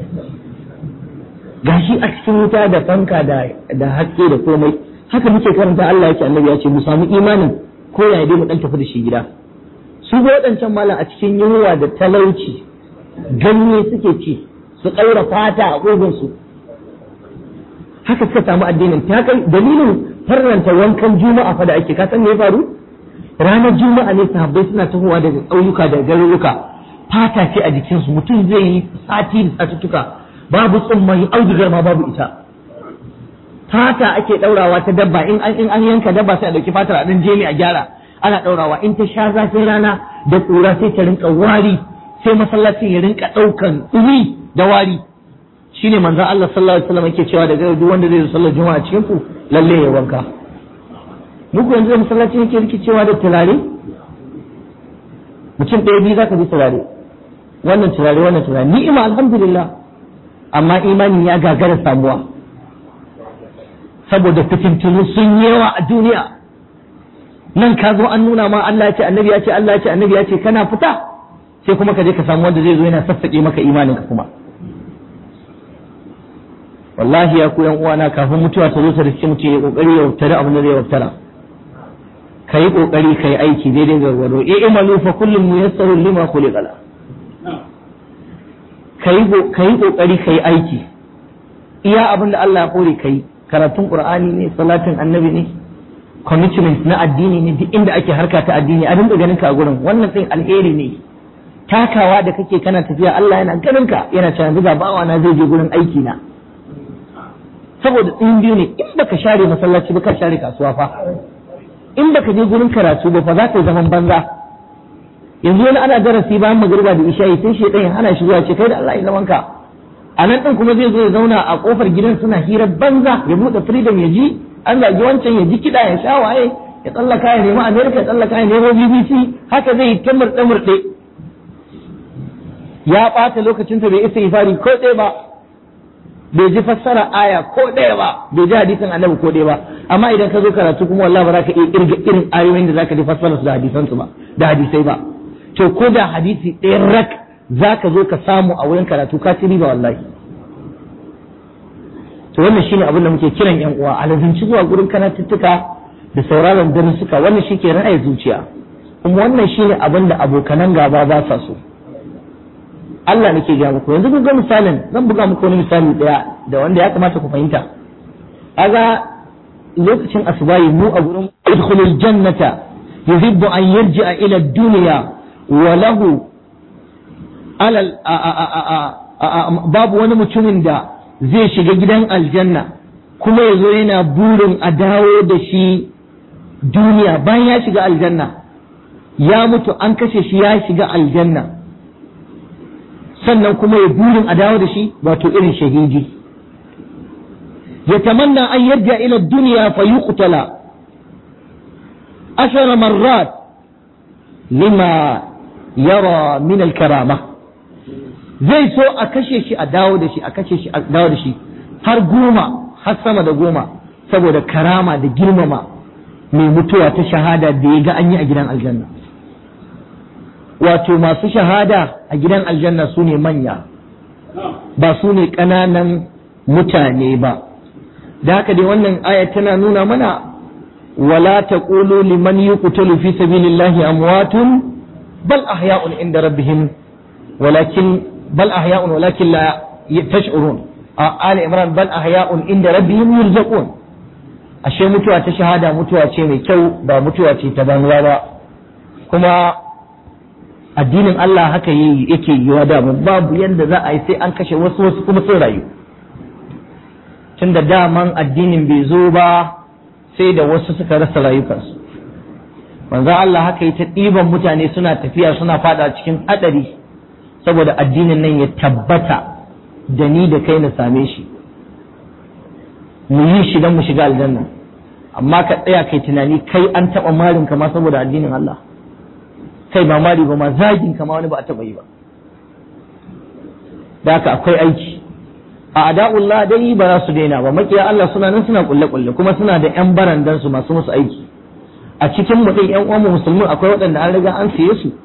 gashi a cikin wuta da fanka da da haske da komai haka muke karanta Allah yake annabi ya ce mu samu imanin ko ya dai mu dan tafi da shi gida su ga waɗancan malam a cikin yunwa da talauci ganye suke ci su ƙaura fata a ƙugunsu haka suka samu addinin ta kai dalilin farranta wankan juma'a fa da ake ka san me ya faru ranar juma'a ne sahabbai suna tahowa daga ƙauyuka da garuruka fata ce a jikinsu mutum zai yi sati da satuttuka babu tsumman audugar ma babu ita fata ake daurawa ta dabba in an in an yanka dabba sai a dauki fatar a dan jemi a gyara ana daurawa in ta sha zafin rana da kura sai ta rinka wari sai masallacin ya rinka daukan dumi da wari shine manzon Allah sallallahu alaihi wasallam yake cewa daga duk wanda zai zo sallar juma'a cikin ku lalle ya wanka muku yanzu da masallaci yake rikicewa da turare mutum ɗaya biyu zaka ji turare wannan turare wannan turare ni'ima alhamdulillah amma imani ya gagara samuwa saboda fitintunu sun yawa a duniya nan ka zo an nuna ma Allah ya ce annabi ya ce Allah ya ce annabi ya ce kana fita sai kuma ka je ka samu wanda zai zo yana sassaƙe maka imaninka kuma wallahi ya ku yan uwana kafin mutuwa ta zo ta riske mutum ya kokari ya waftara abin da zai waftara ka yi kokari ka yi aiki daidai gargado e imalu fa kullum muyassarun lima khuliqa la ka yi kokari ka yi aiki iya abin da Allah ya kore ka yi karatun qur'ani ne salatin annabi ne commitment na addini ne duk inda ake harka ta addini a dinga ganin ka a gurin wannan din alheri ne takawa da kake kana tafiya Allah yana ganin ka yana cewa yanzu ga bawa na zai je gurin aiki na saboda in biyu ne in baka share masallaci ba ka share kasuwa fa in baka je gurin karatu ba fa za ka yi zaman banza yanzu wani ana darasi bayan magariba da isha'i sai shi ɗayan hana shi zuwa ce kai da Allah ya zaman ka a nan ɗin kuma zai zo ya zauna a ƙofar gidan suna hirar banza ya buɗe freedom ya ji an zagi wancan ya ji kiɗa ya sha waye ya tsallaka ya nemi America ya tsallaka ya nemo BBC haka zai yi ta murɗe-murɗe ya ɓata lokacinsa bai isa ifari ko ɗaya ba bai ji fassara aya ko ɗaya ba bai ji hadisin annabi ko ɗaya ba amma idan ka zo karatu kuma wallahi ba za ka iya kirga irin ayoyin da za ka ji fassara su da hadisan su ba da hadisai ba to ko da hadisi ɗaya rak za ka zo ka samu a wurin karatu ka ci riba wallahi to wannan shine abin da muke kiran yan uwa alazinci zuwa gurin karatuttuka da sauraron darussuka wannan shi ke ra'ayi zuciya kuma wannan shine abin da abokanan gaba ba sa so Allah nake ga muku yanzu kun ga misalin zan buga muku wani misali daya da wanda ya kamata ku fahimta kaga lokacin asubahi mu a gurin idkhulul jannata yuhibbu an yarji'a ila dunya wa lahu alal babu wani mutumin da zai shiga gidan aljanna kuma ya zo yana burin a dawo da shi duniya bayan ya shiga aljanna ya mutu an kashe shi ya shiga aljanna sannan kuma ya burin a dawo da shi wato irin shahidi ya tamanna an yarja ila duniya fa yuqtala ashara marrat lima yara min al-karama zai so a kashe shi a dawo da shi a kashe shi a dawo da shi har goma har sama da goma saboda karama da girmama mai mutuwa ta shahada da ya ga an yi a gidan aljanna wato masu shahada a gidan aljanna su ne manya ba su ne ƙananan mutane ba da haka dai wannan aya tana nuna mana wala taqulu liman yuqtalu fi sabilillahi amwatun bal ahya'un inda rabbihim walakin bal ahya'un walakin la tash'urun a ali imran bal ahya'un inda rabbihim yurzaqun ashe mutuwa ta shahada mutuwa ce mai kyau ba mutuwa ce ta banza ba kuma addinin Allah haka yake yiwa da babu yadda za a yi sai an kashe wasu wasu kuma sun rayu tun da daman addinin bai zo ba sai da wasu suka rasa rayukansu manzo Allah haka yi ta ɗiban mutane suna tafiya suna fada cikin hadari saboda addinin nan ya tabbata da ni da kai na same shi mu yi shi don mu shiga aljanna amma ka tsaya kai tunani kai an taɓa marin kama saboda addinin Allah kai ba mari ba ma zagin kama wani ba a taɓa yi ba da haka akwai aiki a ada'ullah dai ba za su daina ba makiya Allah suna nan suna kulle kulle kuma suna da yan barandan su masu musu aiki a cikin mu dai yan uwan musulmi akwai waɗanda an riga an siye su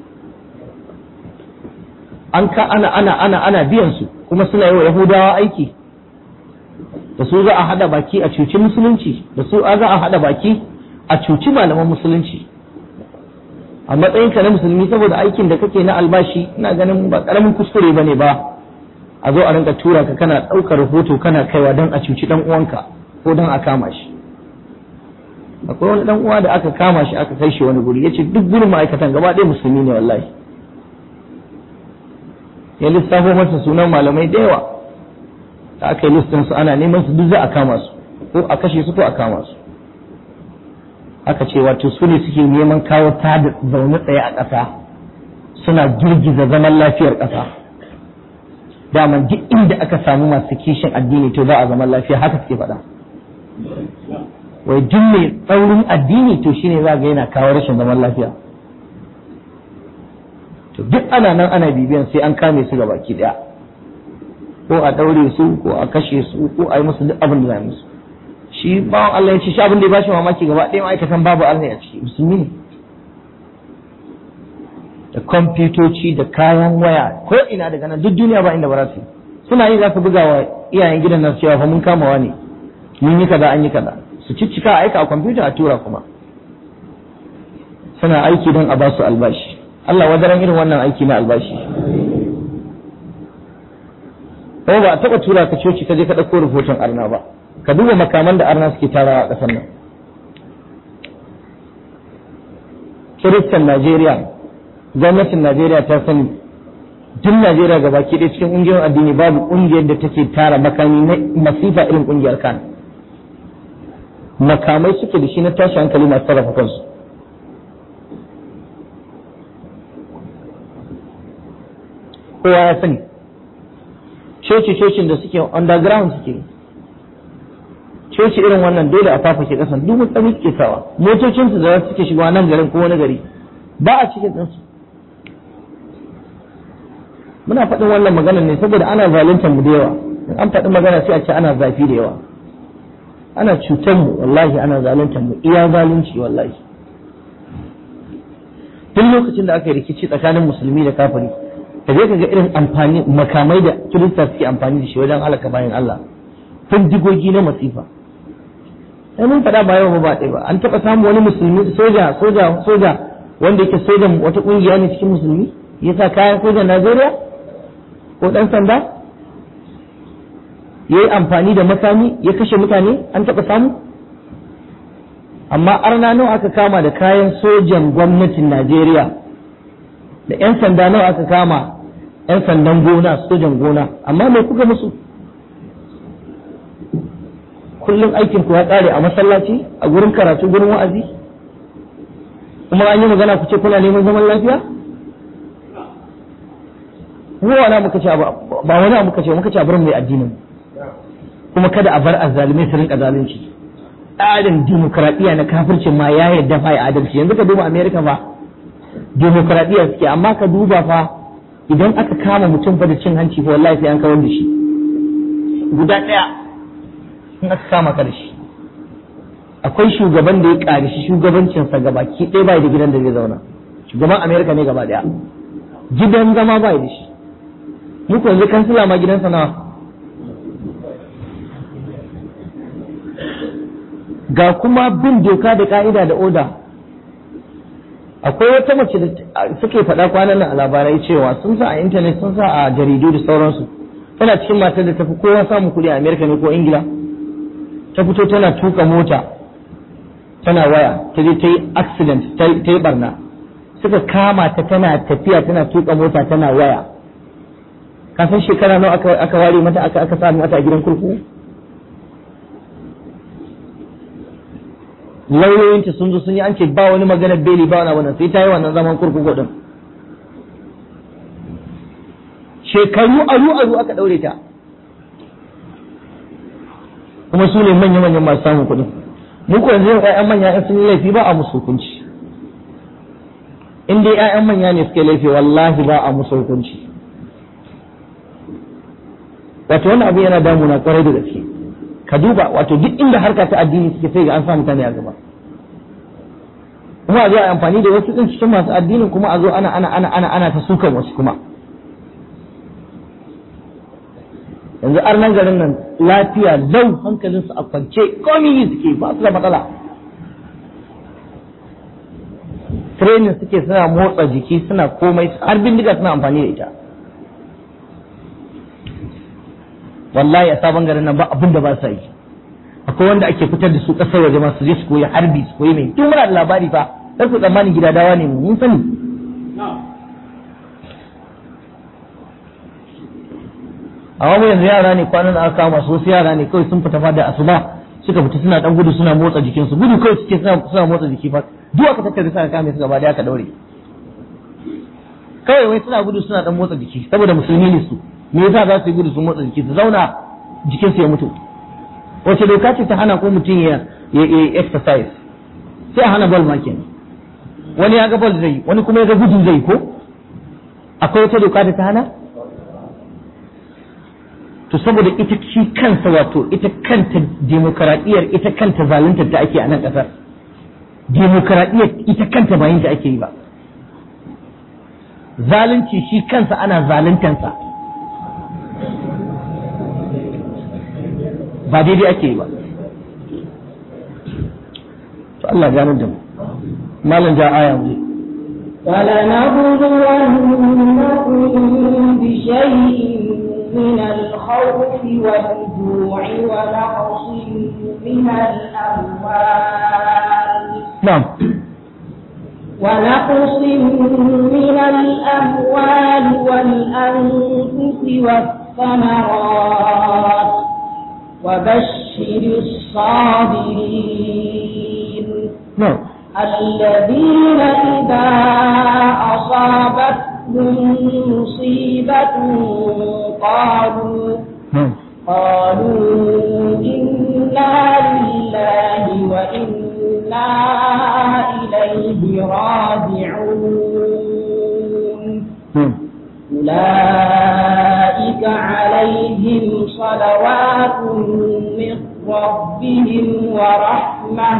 an ka ana ana ana ana biyan su kuma suna yi wa yahudawa aiki da su za a hada baki a cuci musulunci da su za a hada baki a cuci malaman musulunci a matsayinka na musulmi saboda aikin da kake na albashi ina ganin ba karamin kuskure bane ba a zo a rinka tura ka kana ɗaukar rahoto kana kaiwa don a cuci dan uwanka ko don a kama shi akwai wani dan uwa da aka kama shi aka kai shi wani guri yace duk gurin ma'aikatan gaba ɗaya musulmi ne wallahi ya lissafo masa sunan malamai da yawa da aka yi listin su ana neman su duk za a kama su ko a kashe su ko a kama su aka ce wato su ne suke neman kawo ta da zaune tsaye a ƙasa suna girgiza zaman lafiyar ƙasa dama duk inda aka samu masu kishin addini to za a zaman lafiya haka suke faɗa wai duk mai tsaurin addini to shine za ga yana kawo rashin zaman lafiya to duk ana nan ana bibiyan sai an kame su baki daya ko a daure su ko a kashe su ko a yi musu duk abin da za a yi musu shi bawan Allah ya ce shi abin da ya bashi mamaki gaba ɗaya ma'aikatan babu Allah a ciki musulmi ne da kwamfutoci da kayan waya ko ina daga nan duk duniya ba inda ba za su yi suna yi za su buga wa iyayen gidan nan cewa fa mun kamawa ne mun yi kaza an yi kaza su ciccika aika a kwamfuta a tura kuma suna aiki don a ba su albashi Allah wadaran irin wannan aiki na albashi ko ba a taɓa tura ka coci ka je ka ɗauko rahoton arna ba ka duba makaman da arna suke tarawa a ƙasar nan kiristan najeriya gwamnatin najeriya ta sani duk najeriya ga baki ɗaya cikin ƙungiyar addini babu ƙungiyar da take tara makami na masifa irin ƙungiyar kan makamai suke da shi na tashi hankali masu sarrafa kansu kowa ya sani coci-cocin da suke underground suke coci irin wannan dole a fafake kasan duk mutane suke sawa motocinsu da suke shiga nan garin ko wani gari ba a cikin ɗinsu muna faɗin wannan maganar ne saboda ana zaluntar mu da yawa in an faɗi magana sai a ce ana zafi da yawa ana cutar mu wallahi ana zaluntar mu iya zalunci wallahi duk lokacin da aka yi rikici tsakanin musulmi da kafiri ka je ka ga irin amfani makamai da kirista suke amfani da shi wajen halaka bayan Allah digogi na masifa sai mun faɗa ba yau ba ɗaya ba an taɓa samun wani musulmi soja soja soja wanda yake sojan wata ƙungiya ne cikin musulmi ya sa kayan sojan Najeriya ko ɗan sanda ya yi amfani da makami ya kashe mutane an taɓa samu amma arna nawa aka kama da kayan sojan gwamnatin Najeriya da 'yan sanda nawa aka kama 'yan sandan gona sojan gona amma mai kuka musu kullum aikin ku ya ƙare a masallaci a gurin karatu gurin wa'azi kuma an yi magana ku ce kuna neman zaman lafiya ruwa na muka ce ba wani abu muka ce muka ce a barin mai addinin kuma kada a bar azzalimai su rinka zalunci tsarin dimokuraɗiyya na kafircin ma ya yarda fa ya adalci yanzu ka duba america fa dimokuraɗiyya suke amma ka duba fa idan aka kama mutum fa da cin hanci fa wallahi sai an kawar da shi guda ɗaya in aka kama ka da shi akwai shugaban da ya ƙari shi shugabancinsa gaba ki ɗaya bai da gidan da zai zauna shugaban america ne gaba ɗaya gidan zama bai da shi muku yanzu kansila ma gidansa nawa ga kuma bin doka da ka'ida da oda akwai wata mace da suke faɗa kwanan nan a labarai cewa sun sa a intanet sun sa a jaridu da sauransu tana cikin matar da tafi kowa samun kuɗi a amerika ne ko ingila ta fito tana tuka mota tana waya ta je ta yi accident ta yi barna suka kama ta tana tafiya tana tuka mota tana waya kafin shekara nawa aka ware mata aka aka samu mata a gidan kurkuku lauyoyinta sun zo sun yi an ce ba wani magana beli ba wani wannan sai ta yi wannan zaman kurkuku din shekaru aru aru aka daure ta kuma su ne manya manyan masu samun kuɗi mu ko yanzu ƴaƴan manya in sun yi laifi ba a musu hukunci in dai ƴaƴan manya ne suke laifi wallahi ba a musu hukunci wato wannan abu yana damuna kwarai da gaske ka duba wato duk inda harka ta addini suke sai ga an sa mutane a gaba kuma a zo a amfani da wasu din cikin masu addinin kuma a zo ana ana ana ana ana ta sukan wasu kuma yanzu arnan garin nan lafiya lau hankalinsu a kwance komi suke ba su da matsala training suke suna motsa jiki suna komai har bindiga suna amfani da ita wallahi a sabon garin nan ba abin da ba sa yi akwai wanda ake fitar da su kasar waje masu je su koyi harbi su koyi mai tun muna da labari fa sai ku tsammanin gida dawa ne mun sani amma mu yanzu yara ne kwanan da aka kama su wasu yara ne kawai sun fita fa da asuba suka fita suna dan gudu suna motsa jikinsu gudu kawai suke suna suna motsa jiki fa duk aka tattare suka kame su gaba da aka daure kawai wai suna gudu suna dan motsa jiki saboda musulmi ne su me yasa za su yi gudu su motsa jiki su zauna jikinsu ya mutu wace doka ce ta hana ko mutum ya ya exercise sai a hana ball ma kenan wani ya ga ball zai wani kuma ya ga gudu zai ko akwai wata doka da ta hana to saboda ita shi kansa wato ita kanta demokaradiyyar ita kanta zaluntar ta ake a nan kasar demokaradiyyar ita kanta ba yin ta ake yi ba zalunci shi kansa ana zaluntansa ba daidai ake yi ba to Allah ganar da mu malam ja aya mu فلنبلونكم بشيء من الخوف والجوع ونقص من الأموال na'am ونقص من الأموال والأنفس والثمرات وبشر الصابرين na'am الذين إذا أصابتهم مصيبة قالوا na'am قالوا إنا لله وإنا إليه راجعون na'am أولئك عليهم صلوات من ربهم ورحمة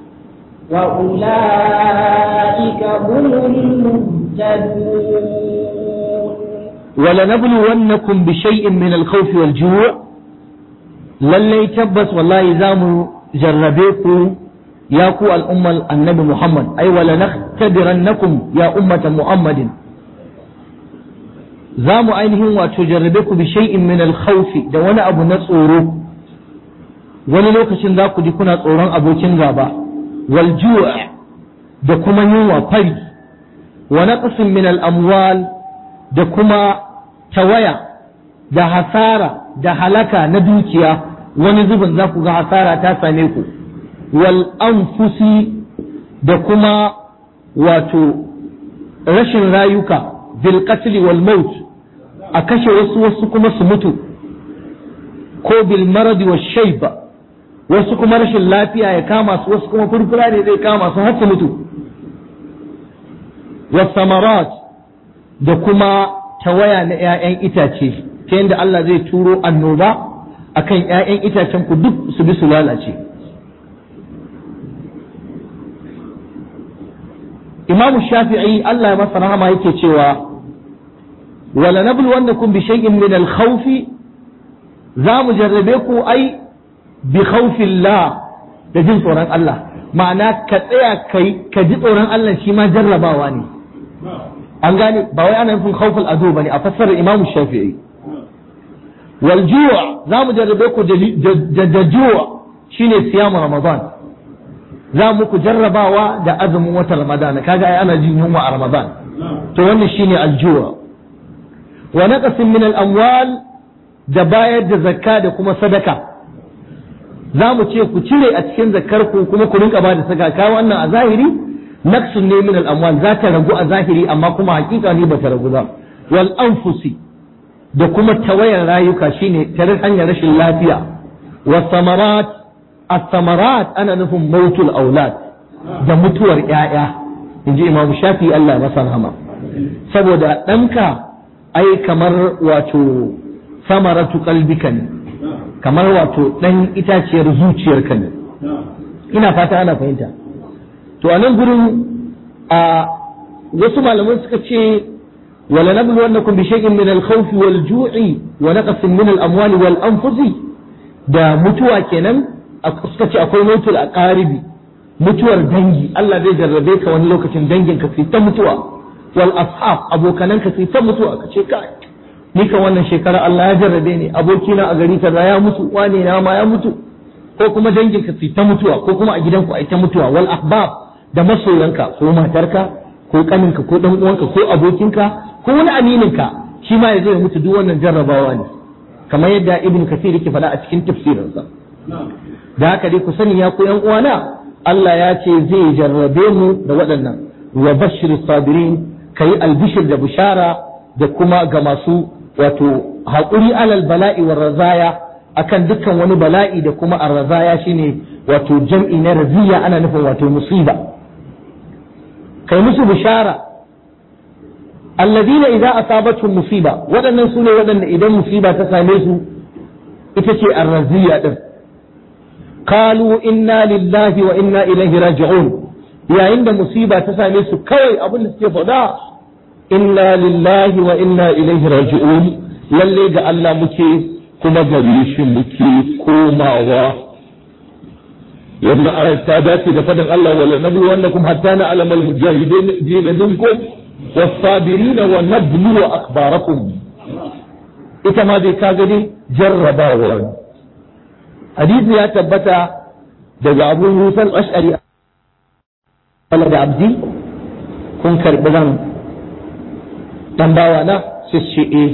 وأولئك هم المهتدون ولنبلونكم بشيء من الخوف والجوع lallai tabbas wallahi za mu jarrabe ku ya ku al'ummar annabi Muhammad ai wala naktabirannakum ya ummata Muhammadin za mu ainihin wato jarrabe ku bi shay'in min al-khawfi da wani abu na tsoro wani lokacin za ku ji kuna tsoron abokin gaba wal ju' da kuma yunwa fari wa naqsin min al-amwal da kuma tawaya da hasara da halaka na dukiya wani zubin za ku ga hasara ta same ku wal anfusi da kuma wato rashin rayuka bil qatl wal maut a kashe wasu wasu kuma su mutu ko bil marad wa shayba wasu kuma rashin lafiya ya kama su wasu kuma furfura ne zai kama su har su mutu was samarat da kuma tawaya na 'ya'yan itace ta yadda Allah zai turo annoba akan 'ya'yan itacen ku duk su bi su lalace Imam Shafi'i Allah ya masa rahama yake cewa wala nabluwannakum bi shay'in min al-khawf za mu jarrabe ku ai bi khawfillah da jin tsoron Allah ma'ana ka tsaya kai ka ji tsoron Allah shi ma jarrabawa ne an gane ba wai ana nufin khawful adu bane a fassarar Imam Shafi'i wal ju' za mu jarrabe ku da da ju' shine siyamu Ramadan za mu ku jarrabawa da azumin watan Ramadan kaga ai ana jin yunwa a Ramadan to wannan shine al ju' wa naqsin min al amwal da bayar da zakka da kuma sadaka za mu ce ku cire a cikin zakkar ku kuma ku rinka ba da sadaka wannan a zahiri naqsun ne min al amwal za ta ragu a zahiri amma kuma hakika ne ba ta ragu ba wal anfusi da kuma tawayar rayuka shine tare hanyar rashin lafiya wa samarat as-samarat ana nufin mautul aulad da mutuwar ƴaƴa inji imam shafi Allah masa rahama saboda ɗanka ai kamar wato samaratu qalbika ne kamar wato ɗan itaciyar zuciyarka ne ina fata ana fahimta to a nan gurin a wasu malaman suka ce ولنبلونكم بشيء من الخوف والجوع ونقص من الأموال والأنفس da mutuwa kenan suka ce akwai mutuwar a ƙaribi mutuwar dangi Allah zai jarrabe ka wani lokacin dangin ka ta mutuwa wal ashab abokanan ka ta mutuwa ka ce kai ni kan wannan shekara Allah ya jarrabe ni abokina a gari kaza ya mutu wane na ma ya mutu ko kuma dangin ka ta mutuwa ko kuma a gidanku ai ta mutuwa wal ahbab da masoyanka ko matarka ko kaninka ko dan uwanka ko abokinka ko wani amininka shi ma ya zai mutu duk wannan jarrabawa ne kamar yadda ibn kathir yake faɗa a cikin tafsirinsa da haka dai ku sani ya ku yan uwana Allah ya ce zai jarrabe mu da waɗannan wa bashir sabirin kayi albishir da bishara da kuma ga masu wato haƙuri alal bala'i wa razaya akan dukkan wani bala'i da kuma arrazaya shine wato jam'i na raziya ana nufin wato musiba kai musu bishara alladina idza asabatuhum musiba waɗannan sune waɗanda idan musiba ta same su ita ce arraziya din qalu inna lillahi wa inna ilaihi raji'un yayin da musiba ta same su kawai abin da suke faɗa inna lillahi wa inna ilaihi raji'un lalle ga Allah muke kuma gare shi muke komawa yadda ayat ta dace da fadin Allah wala nabi wannakum hatta na alamal mujahidin minkum was-sabirin wa nablu akhbarakum ita ma dai kaga dai jarrabawa hadisi ya tabbata daga Abu Musa al-Ash'ari Allah da abdi kun karbi ran dan bawa na sai ce eh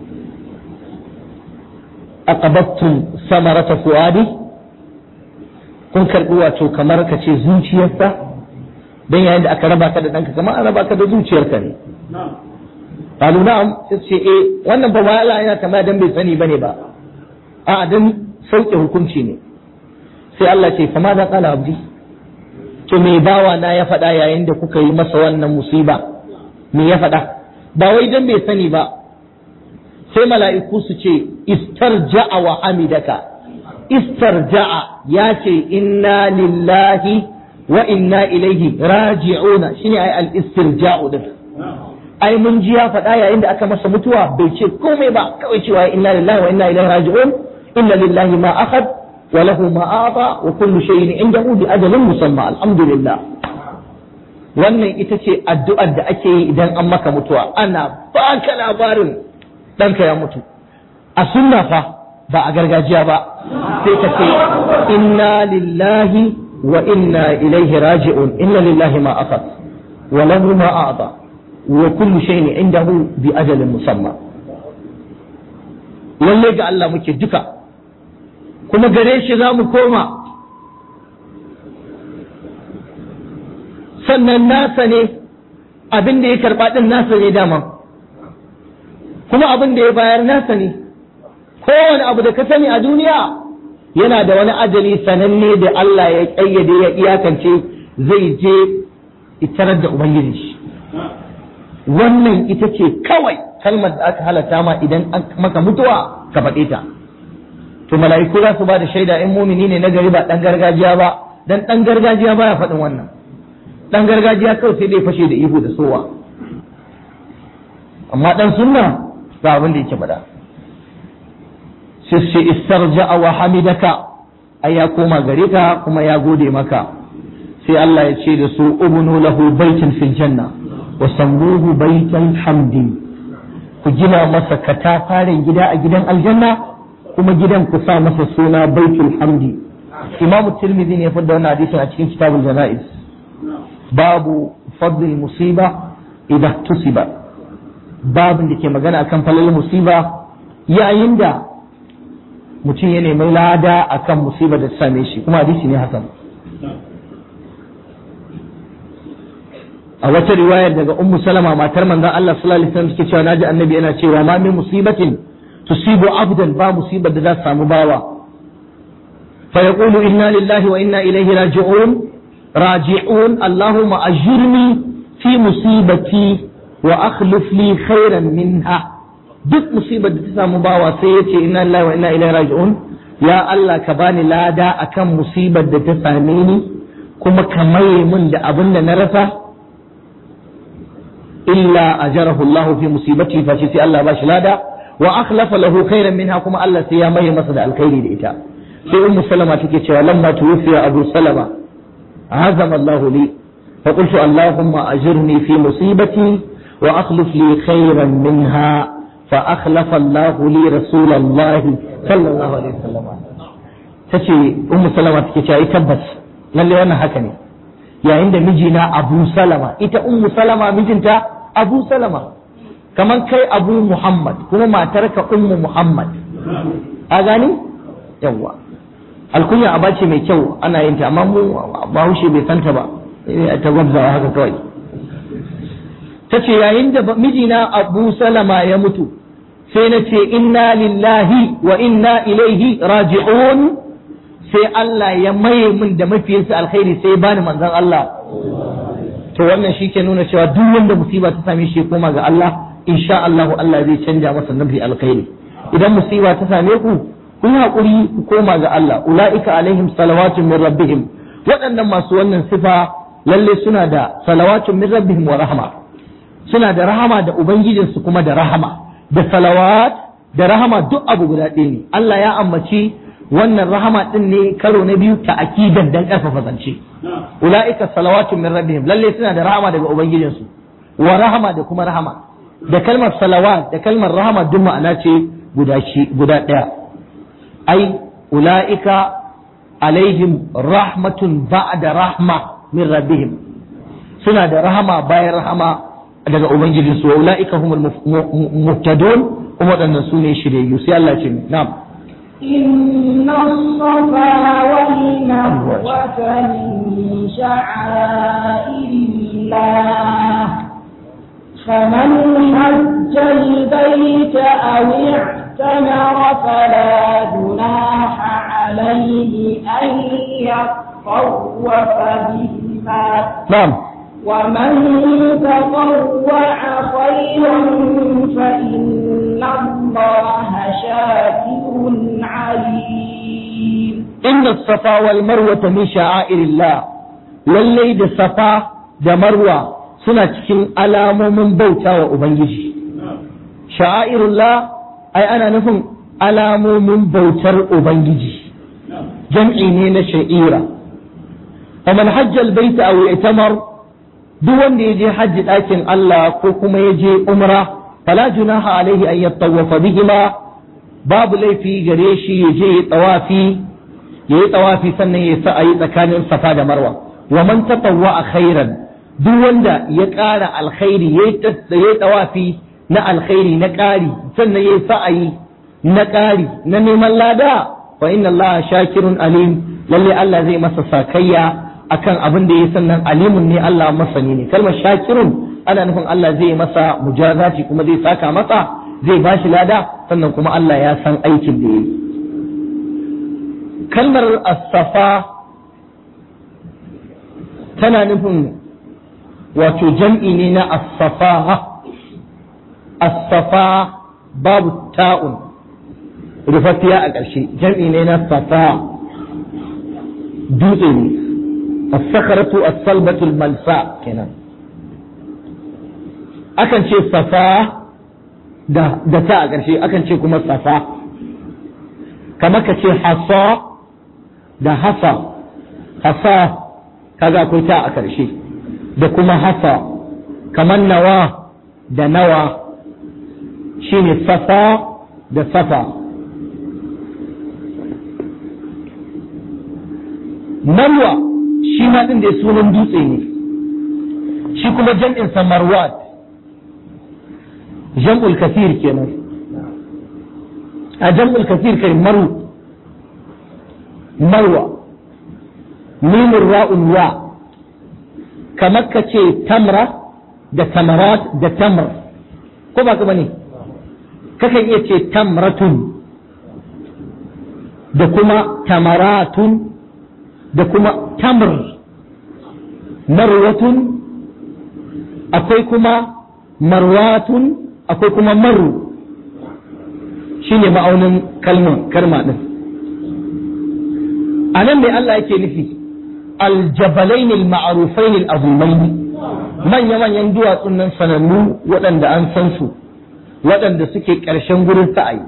aqabattum samarata fuadi kun karbi wato kamar ka ce zuciyarsa dan yayin da aka raba ka da danka kamar an raba ka da zuciyarka ne qalu na'am sai ce eh wannan ba wala yana tambaya dan bai sani bane ba a dan sauke hukunci ne sai Allah ce fa ma da qala abdi to me bawa na ya faɗa yayin da kuka yi masa wannan musiba me ya faɗa ba wai dan bai sani ba sai mala'iku su ce istarja'a wa hamidaka istarja'a ya ce inna lillahi wa inna ilaihi raji'una shine ai al-istirja'u din ai mun ji ya faɗa yayin da aka masa mutuwa bai ce komai ba kawai cewa inna lillahi wa inna ilaihi raji'un inna lillahi ma akhad wa lahu ma ata wa kullu shay'in indahu bi ajalin musamma alhamdulillah wannan ita ce addu'ar da ake yi idan an maka mutuwa ana baka labarin ɗanka ya mutu a sunna fa ba a gargajiya ba sai ka ce inna lillahi wa inna ilaihi raji'un inna lillahi ma akhad wa lahu ma a'ta wa kullu shay'in indahu bi ajalin musamma lalle ga Allah muke duka kuma gare shi za mu koma sannan nasa ne abin da ya karba din nasa ne dama kuma abin da ya bayar nasa ne kowane abu da ka sani a duniya yana da wani ajali sananne da Allah ya ƙayyade ya iyakance zai je itarar da Ubangiji shi wannan ita ce kawai kalmar da aka halatta ma idan an maka mutuwa ka faɗe ta to mala'iku za su ba da shaida in mumini ne na gari ba ɗan gargajiya ba dan ɗan gargajiya baya faɗin wannan ɗan gargajiya kawai sai dai fashe da ihu da sowa amma ɗan sunna ga abin da yake faɗa sai ce istarja'a wa hamidaka ai ya koma gare ka kuma ya gode maka sai Allah ya ce da su ubnu lahu baitin fil janna wa sammuhu baital hamdi ku gina masa katafaren gida a gidan aljanna kuma gidan ku sa masa suna baitul hamdi imam tirmidhi ne ya fada wannan hadisin a cikin kitabul janaiz babu fadl musiba idan tusiba babin da ke magana akan falal musiba yayin da mutum ya nemi lada akan musiba da ta same shi kuma hadisi ne hasan a wata riwayar daga ummu salama matar manzon Allah sallallahu alaihi wasallam take cewa naji annabi yana cewa ma min musibatin tusibu abdan ba musibar da za ta samu bawa fa yaqulu inna lillahi wa inna ilaihi raji'un raji'un allahumma ajirni fi musibati wa akhlif li khairan minha duk musibar da ta samu bawa sai ya ce inna lillahi wa inna ilaihi raji'un ya Allah ka bani lada akan musibar da ta same ni kuma ka maye min da abin da na rasa illa ajarahu Allah fi musibati fa sai Allah ba shi lada wa akhlafa lahu khairan minha kuma Allah sai ya maye masa da alkhairi da ita sai ummu salama take cewa lamma tuwfiya abu salama azama Allah li fa qultu allahumma ajirni fi musibati wa akhlif li khairan minha fa akhlafa Allah li rasul Allah sallallahu alaihi wasallam tace ummu salama take cewa tabbas lalle wannan haka ne yayin da mijina Abu Salama ita ummu Salama mijinta Abu Salama kaman kai Abu Muhammad kuma matarka ummu Muhammad a gani yawwa alkunya aba ce mai kyau ana yin ta amma mu bahaushe bai santa ba ta gwabzawa haka kawai ta ce yayin da mijina abu salama ya mutu sai na ce inna lillahi wa inna ilaihi raji'un sai Allah ya maye min da mafiyinsa alkhairi sai bani manzon Allah to wannan shi ke nuna cewa duk wanda musiba ta same shi koma ga Allah insha Allah Allah zai canja masa nabi alkhairi idan musiba ta same ku ku yi hakuri ku koma ga Allah ulaika alaihim salawatun min rabbihim waɗannan masu wannan sifa lalle suna da salawatun min rabbihim wa rahma suna da rahama da ubangijinsu kuma da rahama da salawat da rahama duk abu guda ɗaya ne Allah ya ambaci wannan rahama din ne karo na biyu ta akidan dan karfafa zance ulaika salawatu min rabbihim lalle suna da rahama daga ubangijinsu wa rahama da kuma rahama da kalmar salawat da kalmar rahama duk ma'ana ce guda shi guda daya ai ulaika alaihim rahmatun ba'da rahma min rabbihim suna da rahama bayan rahama daga ubangijinsu wa ulaika humul muhtadun kuma waɗannan su ne shiryayyu sai Allah ce na'am إن الصفا والمروة من شعائر الله فمن حج البيت أو اعتمر فلا جناح عليه أن يطوف بهما na'am ومن تطوع خيرا فإن الله شاكر عليم inna safa wal marwa min sha'airillah lallai da safa da marwa suna cikin alamomin bauta wa ubangiji sha'airullah ai ana nufin alamomin bautar ubangiji jam'i ne na sha'ira wa man hajja albayta aw i'tamar duk wanda ya je hajji ɗakin Allah ko kuma ya je umra fala junaha alaihi an yattawafa bihima babu laifi gare shi ya je ya tawafi ya yi tawafi sannan ya sa a yi tsakanin safa da marwa wa man tatawwa a khairan duk wanda ya ƙara alkhairi ya yi tawafi na alkhairi na ƙari sannan ya yi sa'ayi na ƙari na neman lada fa inna Allah shakirun alim lalle Allah zai masa sakayya akan abin da ya sannan alimun ne Allah masani ne kalmar shakirun ana nufin Allah zai masa mujazati kuma zai saka masa zai bashi lada sannan kuma Allah ya san aikin da ya yi kalmar asafa tana nufin wato jam'i ne na asafa asafa babu ta'un rufaffiya a ƙarshe jam'i ne na safa dutse ne as-sakharatu as-salbatu al-malsa kenan akan ce safa da da ta a ƙarshe akan ce kuma safa kamar ka ce hasa da hasa hasa kaga akwai ta a ƙarshe da kuma hasa kamar nawa da nawa shine safa da safa marwa shi ma ɗin da sunan dutse ne shi kuma jam'in sa marwat jam'ul kasir kenan a jam'ul kasir kai maru marwa mimin ra'un wa kamar ka ce tamra da tamarat da tamr ko ba ka bane kakan iya ce tamratun da kuma tamaratun da kuma tamr marwatun akwai kuma marwatun akwai kuma maru shine ma'aunin kalma karma din a nan ne Allah yake nufi aljabalain al-ma'rufain al-azimain manya manyan duwatsun nan sanannu waɗanda an san su waɗanda suke ƙarshen gurin sa'ayi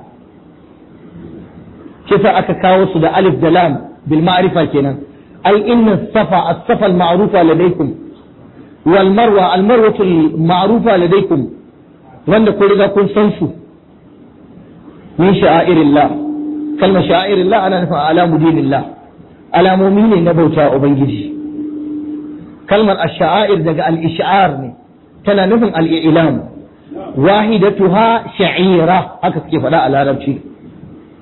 kisa aka kawo su da alif da lam bil ma'rifa kenan ai inna safa as-safa al-ma'rufa ladaykum wal marwa al-marwatu al-ma'rufa ladaykum wanda kun riga kun san su min sha'airillah kalmar sha'airillah ana nufin alamu dinillah alamomi ne na bauta ubangiji kalmar ash-sha'air daga al-ish'ar ne tana nufin al-i'lam wahidatuha sha'ira haka suke faɗa a larabci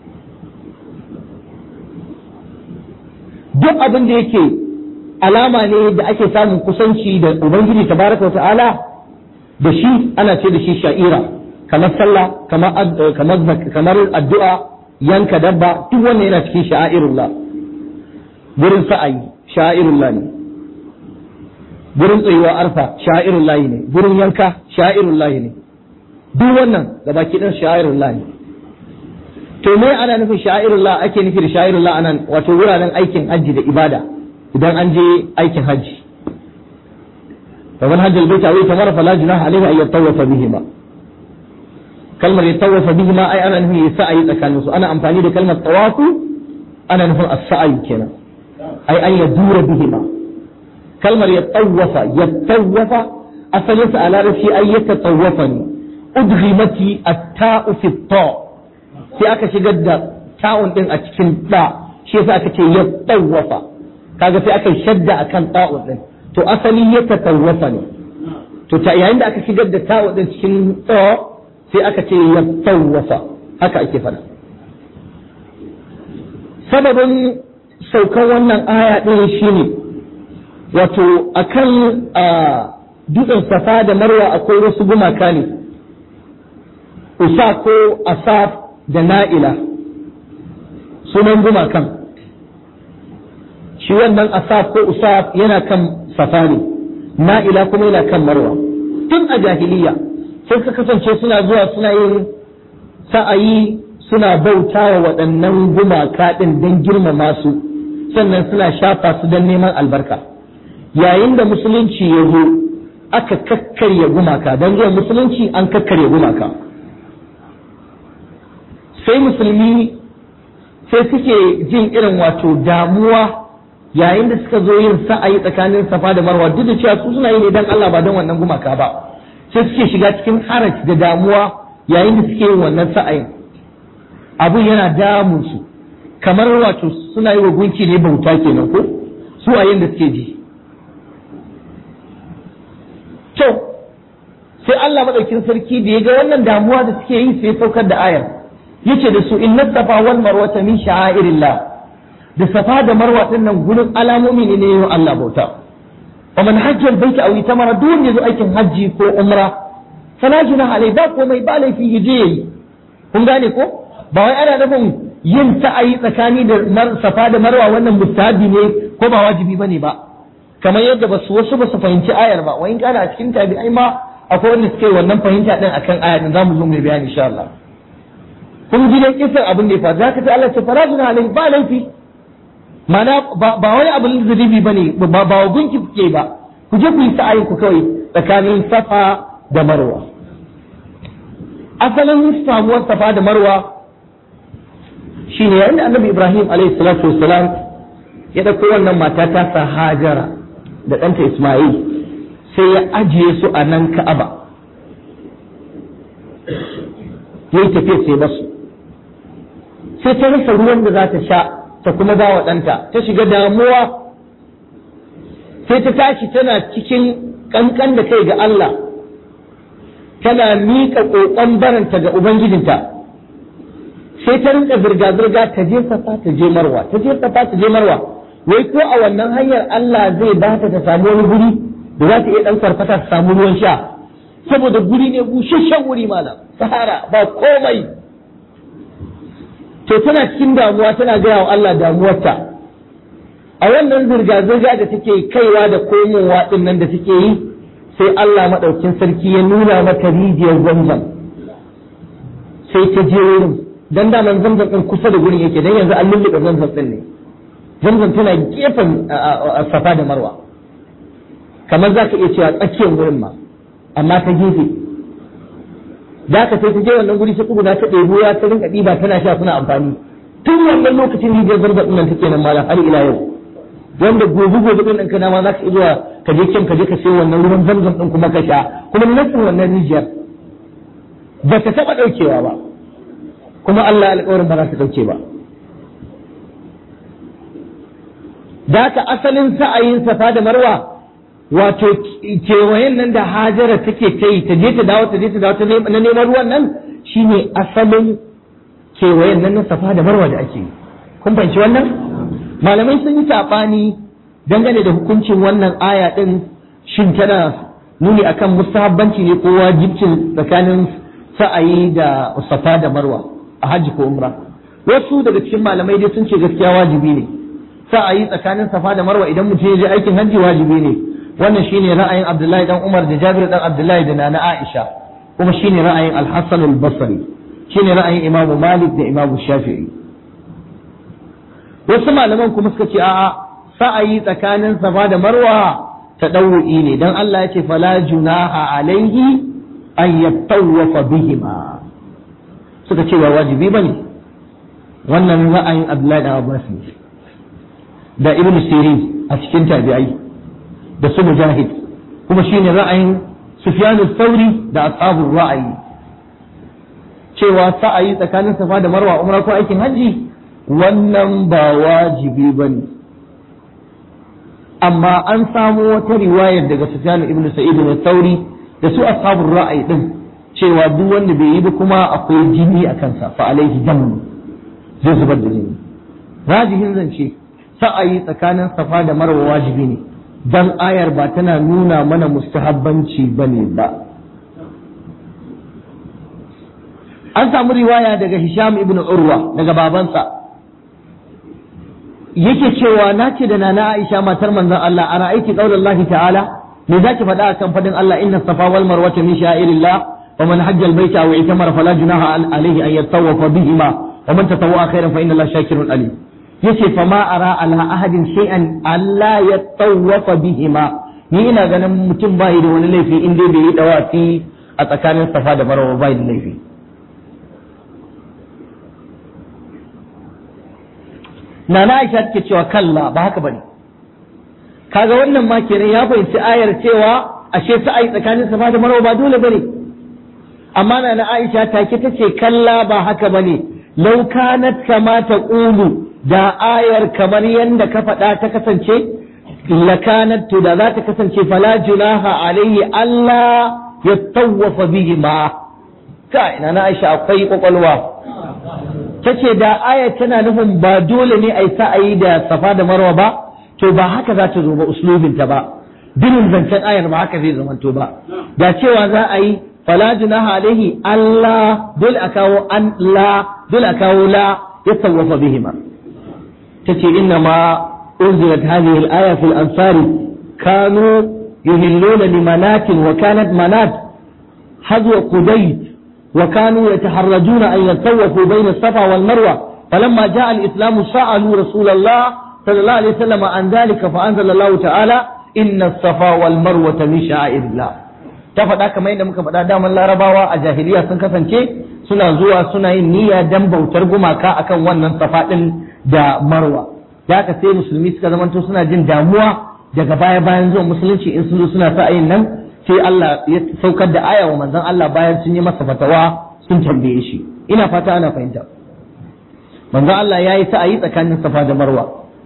duk abin da yake alama ne da ake samun kusanci da ubangiji tabaraka wa ta'ala da shi ana ce da shi sha'ira kamar sallah kamar kamar kamar addu'a yanka dabba duk wannan yana cikin sha'airullah gurin sa'ayi sha'airullah ne gurin tsayuwa arfa sha'airullah ne gurin yanka sha'airullah ne duk wannan gabaki ɗin sha'airullah ne to me ana nufin sha'irullah ake nufi da sha'irullah anan wato wuraren aikin hajji da ibada idan an je aikin hajji fa man hajjal baita aw tamara fala junaha alayhi ay yatawafa bihima kalmar yatawafa bihima ai ana nufin ya sa'ayi tsakanin su ana amfani da kalmar tawafu ana nufin as-sa'i kenan ai an yadura bihima kalmar yatawafa yatawafa asalin sa a larabci ai yatatawafa ne udghimati at-ta'u fi at-ta' sai aka shigar da ta'un din a cikin da shi yasa aka ce ya tsawafa kaga sai aka shadda akan ta'un din to asali ya tatawwafa ne to ta yayin da aka shigar da ta'un din cikin tsa sai aka ce ya tsawafa haka ake fada sababin saukan wannan aya din shine wato akan dutsen safa da marwa akwai wasu gumaka ne usa ko asaf da na'ila sunan gumakan shi wannan asaf ko usaf yana kan safari na'ila kuma yana kan marwa tun a jahiliya sai suka kasance suna zuwa suna yin sa'ayi suna bauta wa waɗannan gumaka ɗin don girmama su sannan suna shafa su don neman albarka yayin da musulunci ya zo aka kakkarya gumaka don zuwa musulunci an kakkarya gumaka sai musulmi sai suke jin irin wato damuwa yayin da suka zo yin sa'ayi tsakanin safa da marwa duk da cewa su suna yi ne dan Allah ba don wannan gumaka ba sai suke shiga cikin haraj da damuwa yayin da suke yin wannan sa'ayin abu yana damun su kamar wato suna yi wa gunki ne bauta kenan ko su a da suke ji to sai Allah madaukin sarki da ya ga wannan damuwa da suke yi sai saukar da ayar yace da su inna safa wal marwata min sha'airillah da safa da marwa din nan gurin alamomi ne ne Allah bauta wa man hajjal baita aw itamara duk wanda zo aikin hajji ko umra fala junaha alai ba komai ba laifi yaje yayi kun gane ko ba wai ana nufin yin sa'ayi tsakani da safa da marwa wannan mustahabi ne ko ba wajibi bane ba kamar yadda ba su wasu ba su fahimci ayar ba wai kana a cikin tabi'ai ma akwai wanda suke wannan fahimta din akan ayar din zamu zo mu bayani insha Allah kun ji dai kisan abin da ya faru zaka ta Allah ce farajuna alai ba laifi mana ba wani abin zunubi bane ba ba gunki kuke ba ku je ku yi sa'ayin ku kawai tsakanin safa da marwa asalin samuwar safa da marwa shine yayin da annabi Ibrahim alaihi salatu wassalam ya dauko wannan mata ta sa Hajara da ɗanta Ismail sai ya ajiye su a nan Ka'aba yayi tafiya sai basu sai ta rasa ruwan da za ta sha ta kuma ba wa ɗanta ta shiga damuwa sai ta tashi tana cikin ƙanƙan da kai ga Allah tana miƙa ƙoƙon baranta ga Ubangijinta sai ta rinka zirga-zirga ta je safa ta je marwa ta je safa ta je marwa wai ko a wannan hanyar Allah zai ba ta ta samu wani guri da za ta iya ɗan farfata ta samu ruwan sha saboda guri ne busasshen wuri malam sahara ba komai to tana cikin damuwa tana gaya wa Allah damuwarta a wannan zirga-zirga da take kaiwa da komowa ɗin nan da take yi sai Allah maɗaukin sarki ya nuna mata rijiyar zamzam sai ta je wurin dan daman zamzam ɗin kusa da gurin yake dan yanzu an lulluɓe zamzam ɗin ne zamzam tana gefen safa da marwa kamar za ka iya cewa tsakiyar wurin ma amma ta gefe da ka sai ta je wannan guri sai tsuguna ta ɗebo ya ta rinka ɗiba tana sha suna amfani tun wannan lokacin rijiyar zamzam ɗin nan take nan malam har ila yau wanda gobe gobe ɗin kana ma za ka zuwa ka je can ka je ka sayo wannan ruwan zamzam ɗin kuma ka sha kuma nasin wannan rijiyar ba ta taɓa ɗaukewa ba kuma Allah alƙawarin ba za ta ɗauke ba da ka asalin sa'ayin safa da marwa wato kewayen nan da hajara take ta yi ta je ta dawo ta je ta dawo ta na neman ruwan nan shine asalin kewayen nan na safa da marwa da ake yi kun fahimci wannan malamai sun yi saɓani dangane da hukuncin wannan aya ɗin shin tana nuni akan mustahabbanci ne ko wajibcin tsakanin sa'ayi da safa da marwa a hajji ko umra wasu daga cikin malamai dai sun ce gaskiya wajibi ne sa'ayi tsakanin safa da marwa idan mutum ya je aikin hajji wajibi ne wannan shine ra'ayin abdullahi dan umar da jabir dan abdullahi da nana aisha kuma shine ra'ayin al-hasan al-basri shine ra'ayin imamu malik da imamu shafi'i wasu malaman kuma suka ce a'a sa'ayi tsakanin safa da marwa tadawu'i ne dan Allah ya ce fala junaha alaihi an yattawafa bihima suka ce ba wajibi bane wannan ra'ayin Abdullahi da Abbas ne da Ibn Sirin a cikin tabi'ai da su Mujahid kuma shine ra'ayin Sufyan al-Thawri da ashabul ra'ayi cewa sa'ayi tsakanin safa da marwa umra ko aikin hajji wannan ba wajibi bane amma an samu wata riwayar daga Sufyan ibn Sa'id al-Thawri da su ashabul ra'ayi din cewa duk wanda bai yi ba kuma akwai jini a kansa fa alaihi dam zai zubar da jini rajihin zance sa'ayi tsakanin safa da marwa wajibi ne dan ayar ba tana nuna mana mustahabbanci bane ba an samu riwaya daga Hisham ibn Urwa daga babansa yake cewa na ce da nana Aisha matar manzon Allah ana aiki qaulallahi ta'ala me zaki faɗa akan fadin Allah inna safa wal marwa min sha'irillah wa man hajja al baita aw itamara fala junaha alayhi an yatawafa bihima wa man tatawwa khairan fa inna Allah shakirun alim yace fa ma ara ala ahadin shay'an alla yatawafa bihima ni ina ganin mutum bai da wani laifi in dai bai yi dawafi a tsakanin safa da marwa bai da laifi Nana Aisha take cewa kalla ba haka bane kaga wannan ma kenan ya fahimci ayar cewa ashe sa'ai tsakanin safa da marwa ba dole bane amma Nana Aisha take tace kalla ba haka bane law kanat kama taqulu da ayar kamar yanda ka faɗa ta kasance lakanat to da za ta kasance fala junaha alayhi Allah ya tawwafa bihi ma kai Nana Aisha akwai kwakwalwa ta ce da aya tana nufin ba dole ne a yi sa'ayi da safa da marwa ba to ba haka za ta zo ba uslubinta ba binin zancen ayar ba haka zai zamanto ba da cewa za a yi fala junaha alaihi Allah dole a kawo an la dole a kawo la ya sawwafa bihima tace inna ma unzilat hadhihi al-aya fil ansari kanu yuhilluna limanatin wa kanat manat hazwa qudayt وكانوا يتحرجون أن يتطوفوا بين الصفا والمروة فلما جاء الإسلام سألوا رسول الله صلى الله عليه وسلم عن ذلك فأنزل الله تعالى إن الصفا والمروة من شعائر الله ta faɗa kamar yadda muka faɗa daman larabawa a jahiliya sun kasance suna zuwa suna yin niyya dan bautar gumaka akan wannan safa ɗin da marwa da haka sai musulmi suka zamanto suna jin damuwa daga baya bayan zuwan musulunci in sun zo suna sa yin nan sai Allah ya saukar da aya wa manzon Allah bayan sun yi masa fatawa sun tambaye shi ina fata ana fahimta manzon Allah ya yi sa'ayi tsakanin safa da marwa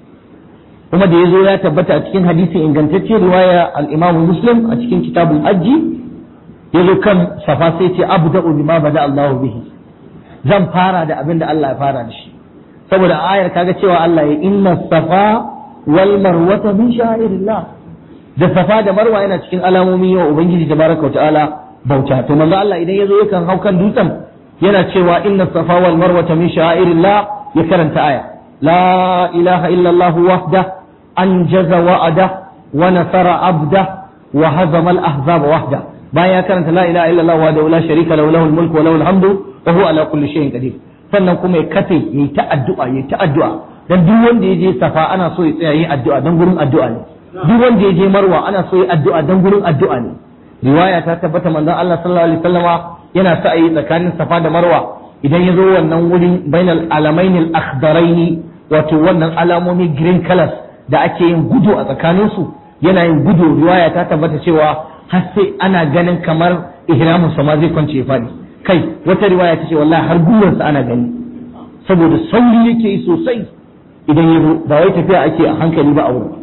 kuma da ya zo ya tabbata a cikin hadisi ingantacce riwaya al-Imam Muslim a cikin kitabul hajji ya zo kan safa sai ce abda'u bima bada Allah bihi zan fara da abin da Allah ya fara da shi saboda ayar kaga cewa Allah ya inna safa wal marwata min sha'irillah da safa da marwa yana cikin alamomi wa ubangiji tabaraka ta'ala bauta to manzo Allah idan yazo yakan hau kan dutsen yana cewa inna safa wal marwa min sha'irillah ya karanta aya la ilaha illa Allah wahda anjaza wa'ada wa nasara abda wa hazama al ahzab wahda bayan ya karanta la ilaha illa Allah wahdahu la sharika lahu lahul mulku wa lahul hamdu wa huwa ala kulli shay'in qadir sannan kuma ya kafe yayi ta addu'a yayi ta addu'a dan duk wanda ya je safa ana so ya tsaya yin addu'a dan gurin addu'a ne duk wanda ya je marwa ana so yi addu'a dan gurin addu'a ne riwaya ta tabbata manzon Allah sallallahu alaihi wasallama yana sa yi tsakanin safa da marwa idan ya zo wannan wurin bainal alamain al akhdarain wato wannan alamomi green colors da ake yin gudu a tsakanin su yana yin gudu riwaya ta tabbata cewa har sai ana ganin kamar ihramin sa ma zai kwance ya fadi kai wata riwaya ta ce wallahi har gwiwarsa ana gani saboda sauri yake yi sosai idan ya zo ba wai tafiya ake a hankali ba a wurin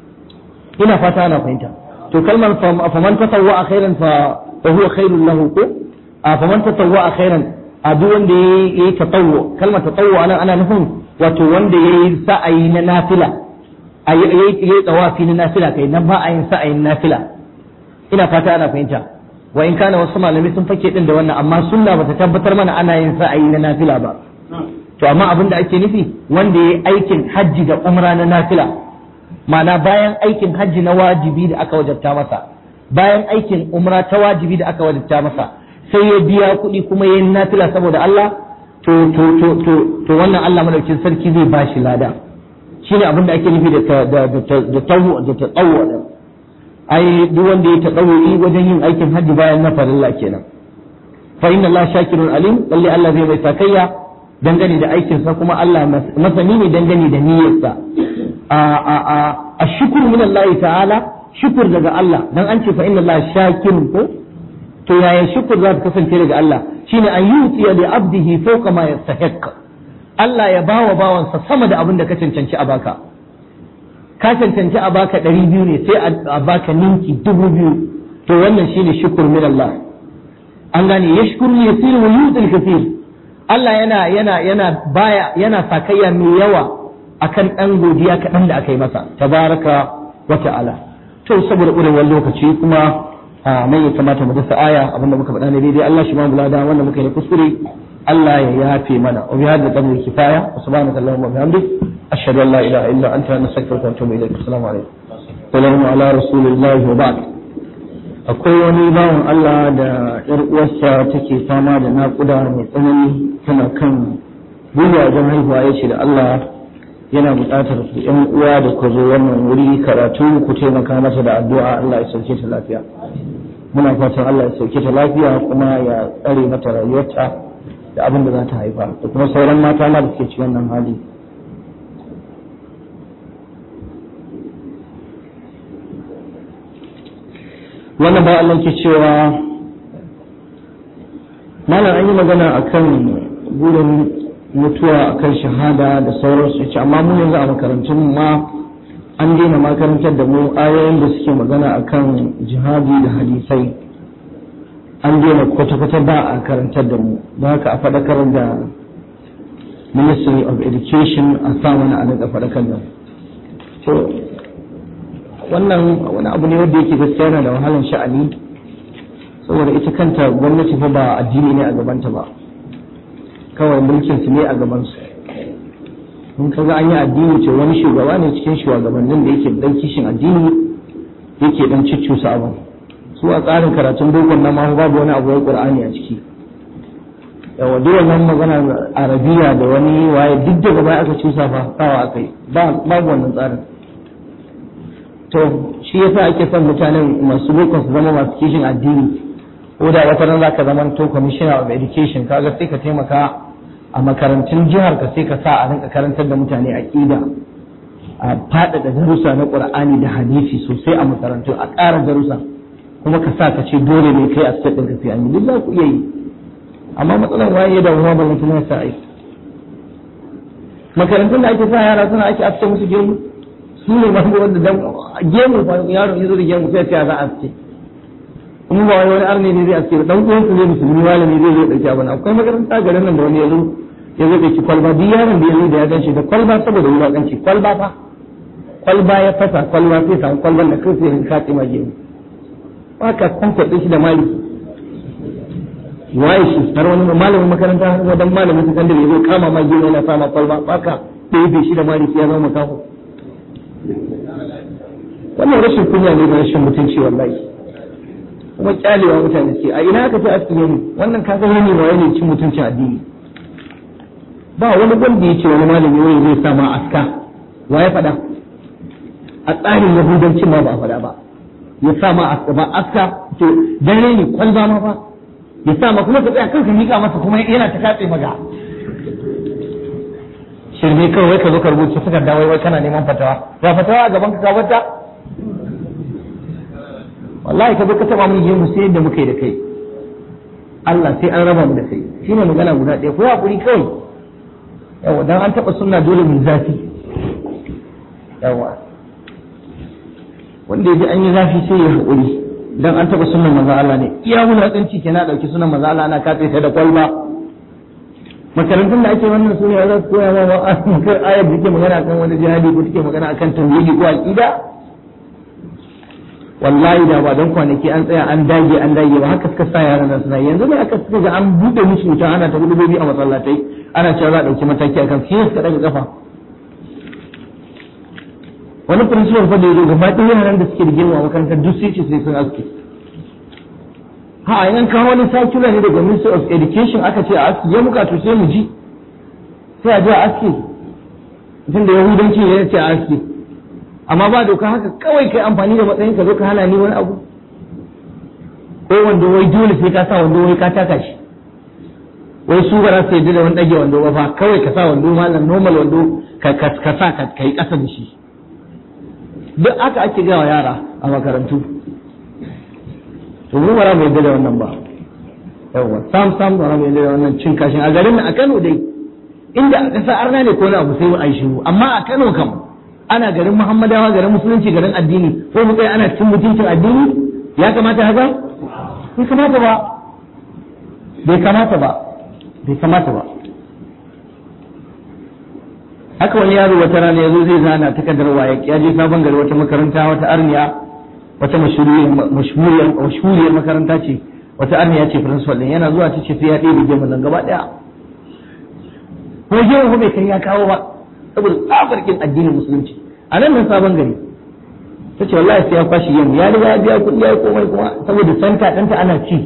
ina fata ana fahimta to kalmar faman tatawwa khairan fa fa huwa khairul lahu ko a faman tatawwa khairan a duk wanda yayi tatawwa kalmar tatawwa anan ana nufin wato wanda yayi sa'ayi na nafila ayi yayi tsawafi na nafila kai nan ba a yin sa'ayin nafila ina fata ana fahimta wa in kana wasu malamai sun fake din da wannan amma sunna bata tabbatar mana ana yin sa'ayi na nafila ba to amma abin da ake nufi wanda yayi aikin hajji da umra na nafila ma'ana bayan aikin hajji na wajibi da aka wajabta masa bayan aikin umra ta wajibi da aka wajabta masa sai ya biya kuɗi kuma yayin nafila saboda Allah to to to to to wannan Allah madaukin sarki zai bashi lada shine abin da ake nufi da da da da tawu da tsawo da ai duk wanda ya tsawo wajen yin aikin hajji bayan na farilla kenan fa inna Allah shakirun alim lalle Allah zai mai sakayya dangane da aikinsa kuma Allah masani ne dangane da niyyarsa a a a ashkuru min Allah ta'ala shukur daga Allah dan an ce fa inna Allah shakirun ko to yaya shukur za ta kasance daga Allah shine an yutiya li abdihi fawqa ma yastahiq Allah ya bawa bawansa sama da abin da ka cancanci a baka ka cancanci a baka ɗari biyu ne sai a baka ninki dubu biyu to wannan shine shukur min Allah an gane yashkuru yasir wa yutil kathir Allah yana yana yana baya yana sakayya mai yawa akan ɗan godiya kaɗan da aka yi masa tabaraka wa ta'ala to saboda ƙurewar lokaci kuma a nan ya kamata mu dasa aya abinda muka faɗa ne daidai Allah shi ma mu lada wanda muka yi kuskure Allah ya yafe mana wa bi hadda qadri kifaya wa subhanaka allahumma wa bihamdik ashhadu an la ilaha illa anta nastaghfiruka wa atubu ilayk assalamu alaikum wa ala rasulillahi wa ba'd akwai wani bawan Allah da ‘yar uwarsa take fama da naƙuda mai tsanani tana kan gwiwa wajen haihuwa ya ce da Allah yana buƙatar ku ‘yan uwa da ku zo wannan wuri karatu ku taimaka mata da addu'a Allah ya sauke ta lafiya. Muna fatan Allah ya sauke ta lafiya kuma ya tsare mata rayuwarta da abin da za ta haifa da kuma sauran mata ma da suke cikin wannan hali. wannan ba Allah ke cewa malam an yi magana akan burin mutuwa akan shahada da sauransu ce amma mu yanzu a makarantun ma an daina makarantar da mu ayoyin da suke magana akan jihadi da hadisai an daina kwata-kwata ba a karantar da mu don haka a faɗakar da ministry of education a sa mana a daga faɗakar da mu wannan wani abu ne wanda yake gaskiya yana da wahalar sha'ani saboda ita kanta gwamnati fa ba addini ne a gabanta ba kawai mulkin su ne a gaban su in kaga an yi addini ce wani shugaba ne cikin shugabannin da yake dan kishin addini yake dan ciccusa abin su a tsarin karatun bokon nan ma babu wani abu ya qur'ani a ciki yawa duk wannan magana arabiya da wani waye duk daga baya aka cusa fa kawa akai ba babu wannan tsarin to shi yasa ake son mutanen masu boko su zama masu kishin addini ko da wata ran zaka zama to commissioner of education kaga sai ka taimaka a makarantun jihar ka sai ka sa a rinka karantar da mutane aqida a faɗaɗa darussa na qur'ani da hadisi sosai a makarantu a ƙara darussa kuma ka sa ka ce dole ne kai a state ɗin ka sai an yi duk za ku iya yi amma matsalar waye da ruwa ba mutum ya sa aiki makarantun da ake sa yara suna ake afta musu gemu su ne masu wanda dan gemu fa yaro ya zo da gemu sai ya za a ce in ba wai wani arne ne zai aske dan uwan su ne musulmi malami zai zo dauki abin akwai makaranta garin nan da wani ya zo ya zo dauki kwalba duk yaron da ya zo da ya ganshi da kwalba saboda wulakanci kwalba fa kwalba ya fasa kwalba sai samu kwalban da kansa ya kace ma gemu haka kwankwaɗe shi da mali waye shi har wani malamin makaranta har dan malamin sakandare ya zo kama ma gemu yana sama kwalba haka ɗebe shi da mali sai ya zama makaho wannan rashin kunya ne da rashin mutunci wallahi kuma kyalewa mutane ce a ina aka ce aski ne wannan kaga wani ba wani cin mutuncin addini ba wani wanda ya ce wani malami wani zai sa ma aska wa ya faɗa a tsarin yahudancin ma ba a faɗa ba ya sa ma aska ba aska to dare ne kwalba ma ba ya sa ma kuma ka tsaya kanka mika masa kuma yana ta katse maga shirme kawai ka zo ka rubuta suka dawo wai kana neman fatawa ga fatawa a gaban ka ka bata wallahi ka zo ka taba mun gemu sai yadda muka yi da kai Allah sai an raba mu da kai shine magana guda ɗaya ko hakuri kawai yawa dan an taba sunna dole mu zafi yawa wanda ya ji an yi zafi sai ya hakuri dan an taba sunnan manzo Allah ne iya wulakanci kenan dauki sunan manzo Allah ana katse ta da kwalba makarantun da ake wannan su ne za su koya ma kan ayar da ke magana kan wani jihadi ko take magana akan tauhidi ko aqida wallahi da ba don kwanaki an tsaya an dage an dage ba haka suka sa yaran nan suna yanzu ne aka suka ga an bude musu wuta ana ta gudubi a masallatai ana cewa za a dauki mataki akan su suka daga kafa wani principal fa da yazo gaba ɗaya yaran da suke da girma a makarantar duk sai ce sai sun aske ha yan kawo wani circular ne daga Ministry of Education aka ce a aski ya muka to sai mu ji sai a je a aski tunda yahudanci ne ya ce a aski amma ba doka haka kawai kai amfani da matsayin ka zo ka hana ni wani abu ko wanda wai dole sai ka sa wando wai ka taka shi wai su ba za su yadda da wani ɗage wando ba fa kawai ka sa wando malam normal wando ka ka sa ka kai ƙasa da shi duk aka ake gawa yara a makarantu to mu bara mu yadda da wannan ba yawa sam sam bara mu yadda da wannan cin kashin a garin a Kano dai inda a ƙasa arna ne ko na abu sai a yi shiru amma a Kano kam ana garin Muhammadawa garin musulunci garin addini ko mu kai ana cin mutuncin addini ya kamata haka bai kamata ba bai kamata ba bai kamata ba haka wani yaro wata rana ya zo zai zana takardar waye ya je sabon gari wata makaranta wata arniya wata mashhuriyar makaranta ce wata arniya ce principal din yana zuwa ta ce sai ya ɗebe gemu nan gaba ɗaya ko gemu ko bai kai ya kawo ba saboda tsafarkin addinin musulunci a nan nan sabon gari ta ce wallahi sai ya kwashi gemu ya riga ya biya kuɗi ya yi komai kuma saboda santa ɗanta ana ci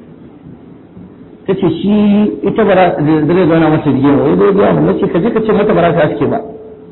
ta ce shi ita bara zai zauna mata rigima wai zai biya mu ce ka je ka ce mata bara ta aske ba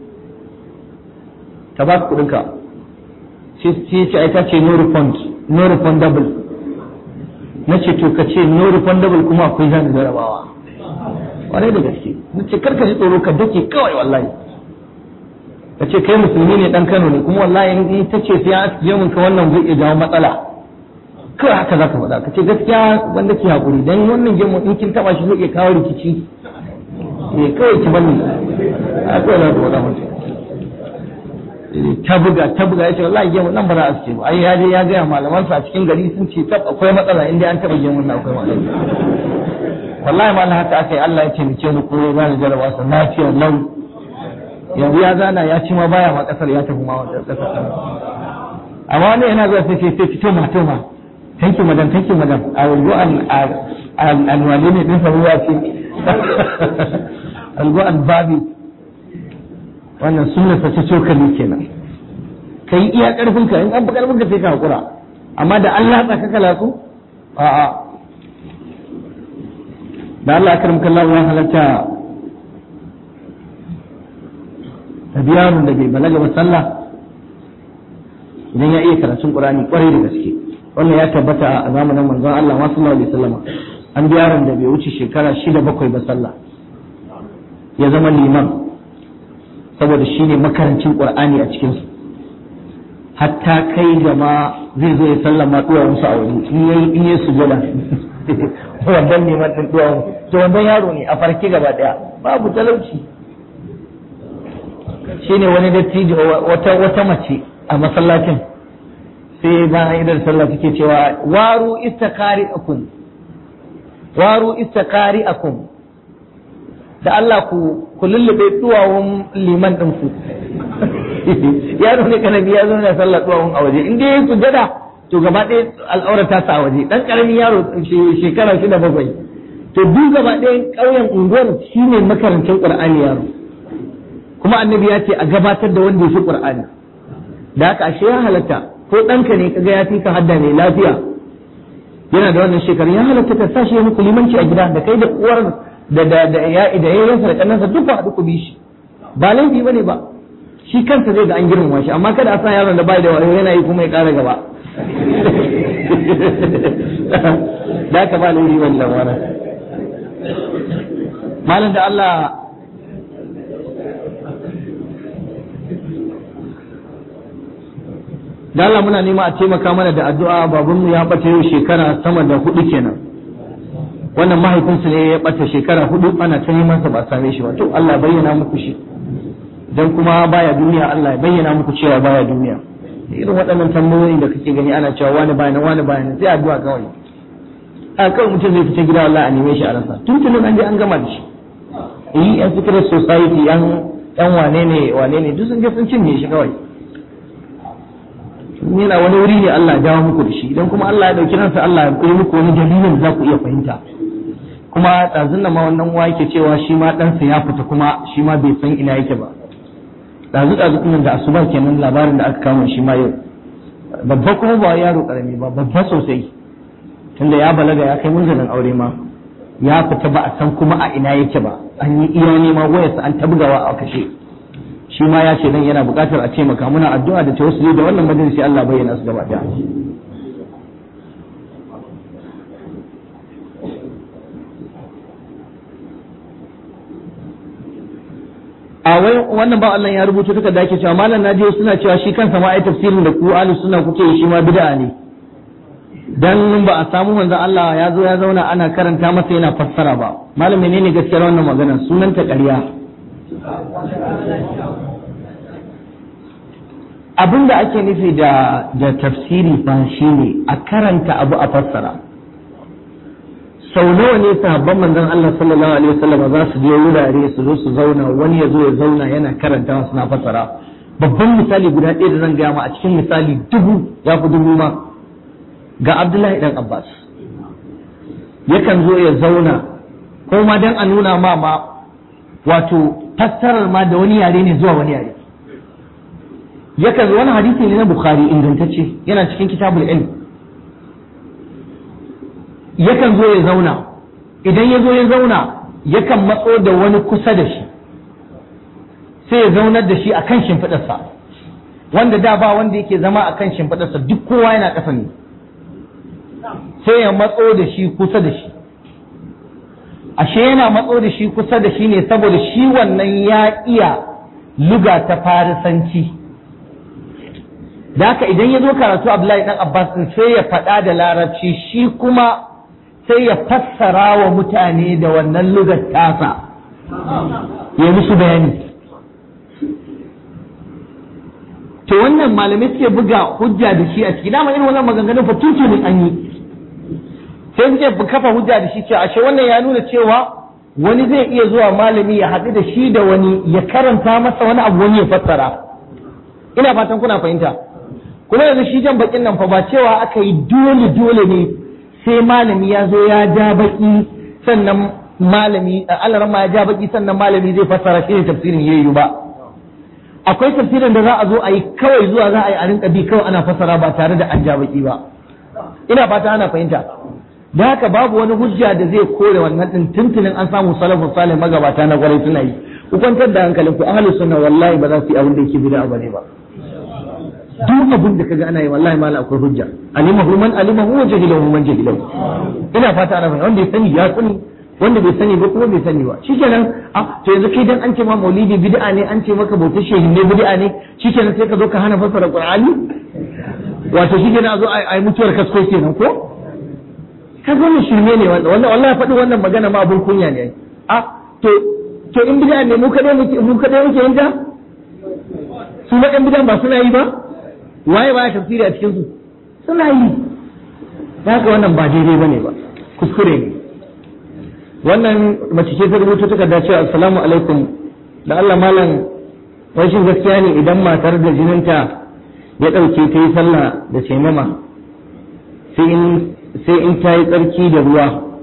ta ba ku kuɗinka sai ce ai ta ce no refund no refundable na ce to ka ce no refundable kuma akwai zan jarabawa kwarai da gaske na ce karka ji tsoro ka dake kawai wallahi ka ce kai musulmi ne dan Kano ne kuma wallahi in ta ce sai ya aske mun ka wannan zai iya jawo matsala kawai haka za ka faɗa ka ce gaskiya wanda ke haƙuri don wannan gemu in kin taɓa shi zai iya kawo rikici eh kawai ki bani a kawai za ka faɗa mutum ta buga ta buga ya ce wallahi gemu nan ba za a ce ba ai ya je ya gaya malamansa a cikin gari sun ce tab akwai matsala inda an taɓa gemun nan akwai matsala wallahi malam haka aka yi Allah ya taimake ni ko ya bani jarabawa sa lafiya lau yanzu ya zana ya ci ma baya ma kasar ya tafi ma wata kasar amma wani yana zuwa sai sai fito ma to ma thank you madam thank you madam i will go and and and wani ne din ruwa ce i will go and babi wannan sunna ta ce cokali kenan kai iya karfin ka in an fi karfin ka sai ka hakura amma da Allah tsaka kala su a a da Allah akram kallahu wa halatta tabiyarun da bai balaga ba sallah idan ya iya karatun Qur'ani kwarai da gaske wannan ya tabbata a zamanin manzon Allah ma sallallahu alaihi wasallam an bi yaron da bai wuce shekara shida bakwai ba sallah ya zama liman saboda shine makarancin qur'ani a cikin su hatta kai gama zai zo ya sallama duwa musu a waje in yayi in yayi sujada wannan ne matan duwa to wannan yaro ne a farki gaba daya babu talauci shine wani dattijo wata wata mace a masallacin sai bayan idan sallah take cewa waru istakari akum waru istakari akum da Allah ku ku lullube duwawun liman din ku yaro ne kanabi ya zo na sallah duwawun a waje in dai yayi sujada to gaba ɗaya al'aura ta sa a waje dan karamin yaro shekara shida bakwai to duk gaba ɗaya ƙauyen unguwar shine makarantar qur'ani yaro kuma annabi ya ce a gabatar da wanda ya fi qur'ani da haka ashe ya halatta ko ɗanka ne kaga ya fi ka hadda mai lafiya yana da wannan shekarun ya halatta ka sa shi ya muku limanci a gida da kai da uwar da da da ya da yayansa da kannansa duk ba haɗu ku bi shi ba laifi bane ba shi kansa zai ga an girmama shi amma kada a sa yaron da bai da wayo yana yi kuma ya ƙara gaba da ka ba laifi wannan wannan malam da Allah da Allah muna nema a taimaka mana da addu'a babanmu ya bata yau shekara sama da hudu kenan wannan mahaifinsu ne ya bata shekara hudu ana ta neman sa ba same shi ba to Allah bayyana muku shi dan kuma baya duniya Allah ya bayyana muku cewa baya duniya irin waɗannan tambayoyi da kake gani ana cewa wani baya nan wani baya nan sai addu'a kawai a kawai mutum zai fita gida wallahi a neme shi a rasa tuntunin an je an gama da shi yi yan secret society yan yan wane ne wane ne duk sun je sun cinye shi kawai yana wani wuri ne Allah ya dawo muku da shi idan kuma Allah ya dauki ransa Allah ya yi muku wani dalilin da za ku iya fahimta kuma ɗazun da ma wannan uwa yake cewa shi ma ɗansa ya fita kuma shi ma bai san ina yake ba ɗazu ɗazu ɗin da asuba kenan labarin da aka kama shi ma yau babba kuma ba yaro ƙarami ba babba sosai tunda ya balaga ya kai munzalin aure ma ya fita ba a san kuma a ina yake ba an yi iya nema wayarsa an tabgawa a kashe shi ma ya ce nan yana buƙatar a taimaka muna addu'a da tawassuli da wannan majalisi Allah bayyana su gaba ɗaya a wai wannan ba Allah ya rubuta take da ake cewa malam naji suna cewa shi kansa ma ai tafsirin da ku ahlus sunna kuke yi shi ma bid'a ne dan ba a samu manzo Allah ya zo ya zauna ana karanta masa yana fassara ba malam menene gaskiyar wannan magana sunan ta ƙarya abin da ake nufi da da tafsiri fa shine a karanta abu a fassara sau nawa ne sahabban manzon Allah sallallahu alaihi wasallam za su je wurare su zo su zauna wani ya zo ya zauna yana karanta suna fassara babban misali guda ɗaya da zan gaya ma a cikin misali dubu ya fi dubu ma ga Abdullahi dan Abbas yakan zo ya zauna ko ma dan a nuna ma ma wato fassarar ma da wani yare ne zuwa wani yare yakan zo wani hadisi ne na Bukhari ingantacce yana cikin kitabul ilm yakan zo ya zauna idan ya zo ya zauna yakan matso da wani kusa da shi sai ya zaunar da shi a kan shimfiɗarsa wanda da ba wanda yake zama a kan shimfiɗarsa duk kowa yana ƙasa ne sai ya matso da shi kusa da shi ashe yana matso da shi kusa da shi ne saboda shi wannan ya iya luga ta farisanci da haka idan ya zo karatu Abdullahi dan Abbas din sai ya faɗa da larabci shi kuma sai ya fassara wa mutane da wannan lugar tasa ya musu bayani to wannan malamai suke buga hujja da shi a ciki dama irin wannan maganganun fa tun ne an yi sai suke kafa hujja da shi cewa ashe wannan ya nuna cewa wani zai iya zuwa malami ya haɗu da shi da wani ya karanta masa wani abu wani ya fassara ina fatan kuna fahimta kuma yanzu shi jan bakin nan fa ba cewa aka yi dole dole ne sai malami ya zo ya ja baki sannan malami Allah ma ya ja baki sannan malami zai fassara shi ne tafsirin yayi ba akwai tafsirin da za a zo a yi kawai zuwa za a yi a rinka bi kawai ana fassara ba tare da an ja baki ba ina fata ana fahimta da haka babu wani hujja da zai kore wannan din tuntunin an samu salafus salih magabata na kwarai suna yi ku kwantar da hankalin ku ahlus sunna wallahi ba za su yi abin da yake bid'a bane ba duk abin da kaga ana yi wallahi mala akwai hujja alimahu man alimahu wa jahilahu man jahilahu ina fata ana fahimta wanda ya sani ya sani wanda bai sani ba kuma bai sani ba shikenan a to yanzu kai dan an ce ma maulidi bid'a ne an ce maka bautar shehin ne bid'a ne shikenan sai ka zo ka hana fassara qur'ani wato shikenan a zo a yi mutuwar kasko kenan ko ka zo mu shirme ne wanda wannan wallahi faɗi wannan magana ma abun kunya ne a to to in bid'a ne mu kadai muke mu kadai muke yin ta su ma ɗan bid'a ba suna yi ba waye ba ya tafsiri a cikin su suna yi haka wannan ba daidai bane ba kuskure ne wannan mace ce ta rubuta takarda cewa assalamu alaikum da Allah malam rashin gaskiya ne idan matar da jininta ya ɗauke ta yi sallah da taimama sai in sai in ta yi tsarki da ruwa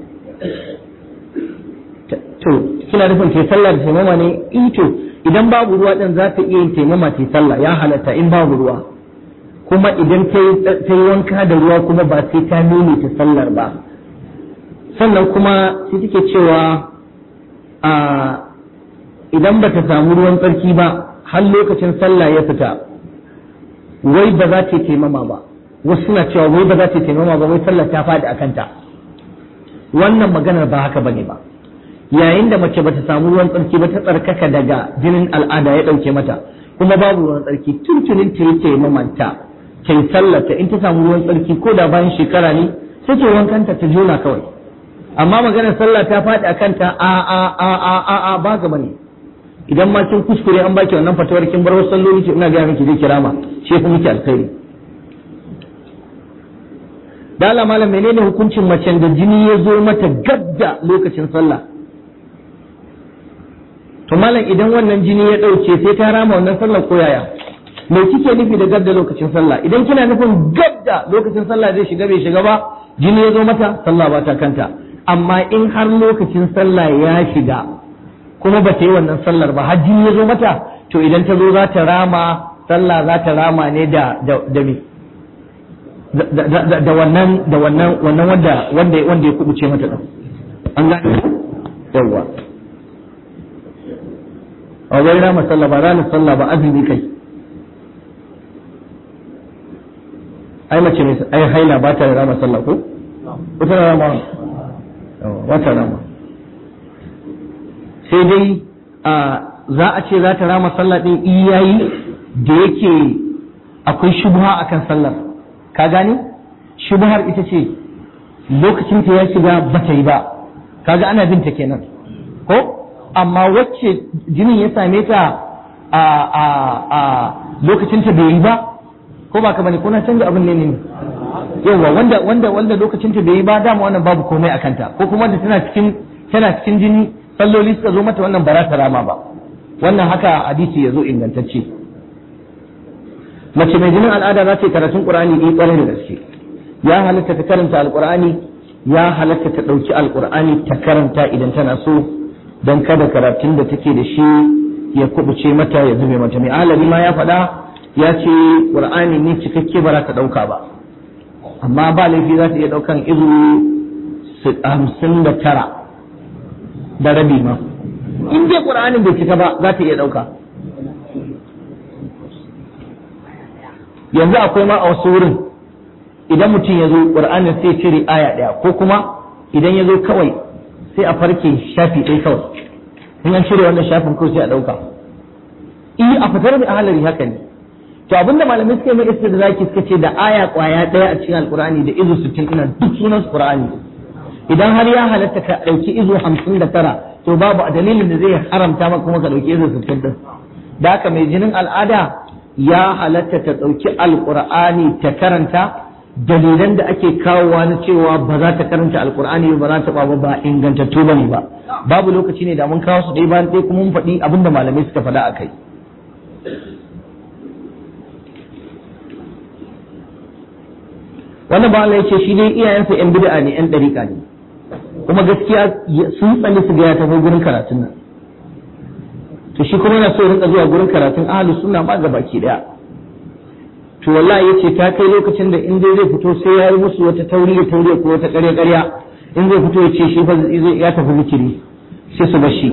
to kina nufin ta yi sallah da taimama ne ito idan babu ruwa din za ta iya yin taimama ta yi sallah ya halatta in babu ruwa kuma idan ta yi wanka da ruwa kuma ba sai ta nuni ta sallar ba sannan kuma sai take cewa a idan ba ta samu ruwan tsarki ba har lokacin sallah ya fita wai ba za ta taimama ba wasu suna cewa wai ba za ta taimama ba wai sallah ta faɗi a kanta wannan maganar ba haka bane ba yayin da mace bata samu ruwan tsarki ba ta tsarkaka daga jinin al'ada ya ɗauke mata kuma babu ruwan tsarki tuntunin ta yake mamanta ta yi sallata in ta samu ruwan tsarki ko da bayan shekara ne sai ta wankanta ta jona kawai amma maganar sallah ta faɗi a kanta a a a a a a ba ga bane idan ma kin kuskure an baki wannan fatawar kin bar wasu salloli ki ina ga miki zai kirama shi kuma miki alkhairi da Allah malam menene hukuncin macen da jini ya zo mata gab da lokacin sallah malam idan wannan jini ya ɗauke sai ta rama wannan sallar ko yaya me kike nufi da gab da lokacin sallah idan kina nufin gab da lokacin sallah zai shiga bai shiga ba jini ya zo mata sallah ba ta kanta amma in har lokacin sallah ya shiga kuma ba ta yi wannan sallar ba har jini ya zo mata to idan ta zo za ta rama sallah za ta rama ne da da da me da wannan da wannan wannan wanda wanda wanda ya kubuce mata din an gane yawa a wai rama sallah ba ranar sallah ba azumi kai ai mace mai ai haila ba ta rama sallah ko ko ta rama ba ta rama sai dai a za a ce za ta rama sallah din iyayi da yake akwai shubha akan sallar ka gane shubhar ita ce lokacin ta ya shiga ba ta yi ba kaga ana binta kenan ko amma wacce jinin ya same ta a a a lokacin ta bai yi ba ko ba ka bane ko na canza abin ne ne yawa wanda wanda wanda lokacin ta bai yi ba dama wannan babu komai a kanta ko kuma da tana cikin tana cikin jini salloli suka zo mata wannan ba za ta rama ba wannan haka hadisi ya zo ingantacce mace mai jinin al'ada za ta yi karatun qur'ani eh kwarai da gaske ya halatta ta karanta alqur'ani ya halatta ta ɗauki alqur'ani ta karanta idan tana so don kada karatun da take da shi ya kubuce mata ya zube mata mai alami ma ya faɗa ya ce qur'ani ne cikakke ba za ta ɗauka ba amma ba laifi za ta iya ɗaukan izu hamsin da tara da rabi ma in dai qur'anin bai cika ba za ta iya ɗauka yanzu akwai ma a wasu wurin idan mutum ya zo ƙur'anin sai cire aya ɗaya ko kuma idan ya zo kawai sai a farke shafi ɗaya kawai in an cire wannan shafin kawai sai a ɗauka in a fitar da ahalari haka ne to abinda malamai suka yi mai da zaki suka ce da aya ƙwaya ɗaya a cikin alƙur'ani da izu sittin ina duk sunan ƙur'ani idan har ya halatta ka ɗauki izu hamsin da tara to babu a dalilin da zai haramta maka kuma ka ɗauki izu sittin ɗin da haka mai jinin al'ada ya halatta ta ɗauki alƙur'ani ta karanta dalilan da ake kawowa na cewa ba za ta karanta alƙur'ani ba za ta ba ba ingantattu ba ne ba babu lokaci ne da mun kawo su ɗaya bayan ɗaya kuma mun faɗi abin da malamai suka faɗa a kai wannan ba Allah ya ce shi dai iyayensa yan bid'a ne yan ɗariƙa ne kuma gaskiya sun tsani su ga ya tafi gurin karatun nan to shi kuma yana so ya rinka zuwa gurin karatun ahlus sunna ma ga baki daya to wallahi yace ta kai lokacin da in dai zai fito sai ya yi musu wata tauriya tauriya ko wata ƙarya ƙarya in zai fito ya ce shi fa zai ya tafi zikiri sai su bar shi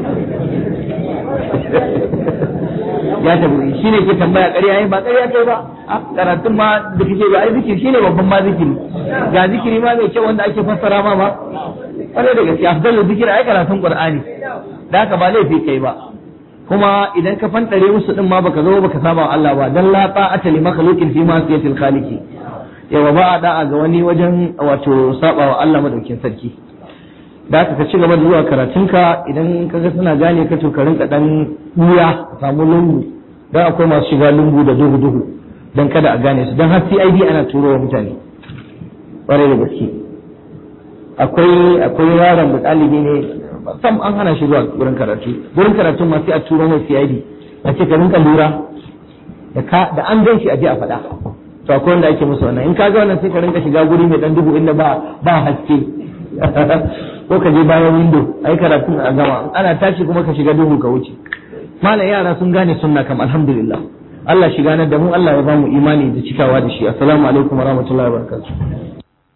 ya tafi shi ne ke tambaya ƙarya yi ba ƙarya kai ba karatun ma da kake ba ai zikiri shine babban ma zikiri ga zikiri ma mai kyau wanda ake fassara ma ba ƙwarai da gaske afdalul zikiri ai karatun qur'ani da haka ba laifi kai ba kuma idan ka fantare musu din ma baka zo baka saba wa Allah ba dan la ta'ata li makhluqin fi ma'siyatil khaliqi yawa ba a da'a ga wani wajen wato saba wa Allah madaukin sarki da haka ka ci gaba da zuwa karatunka idan ka ga suna gane ka to ka rinka dan wuya samu lungu dan akwai masu shiga lungu da duhu duhu dan kada a gane su dan har CID ana turo wa mutane ƙwarai da gaske akwai akwai yaron da ɗalibi ne sam an hana shi zuwa wurin karatu wurin karatun ma sai a turo mai CID a ce ka rinka lura da ka da an gan shi a je a faɗa to akwai wanda ake musu wannan in ka ga wannan sai ka rinka shiga guri mai dan duhu inda ba ba haske ko ka je bayan window ai karatun a gama ana tashi kuma ka shiga duhu ka wuce malam yara sun gane sunna kam alhamdulillah Allah shiga na da mu Allah ya ba mu imani da cikawa da shi assalamu alaikum warahmatullahi wabarakatuh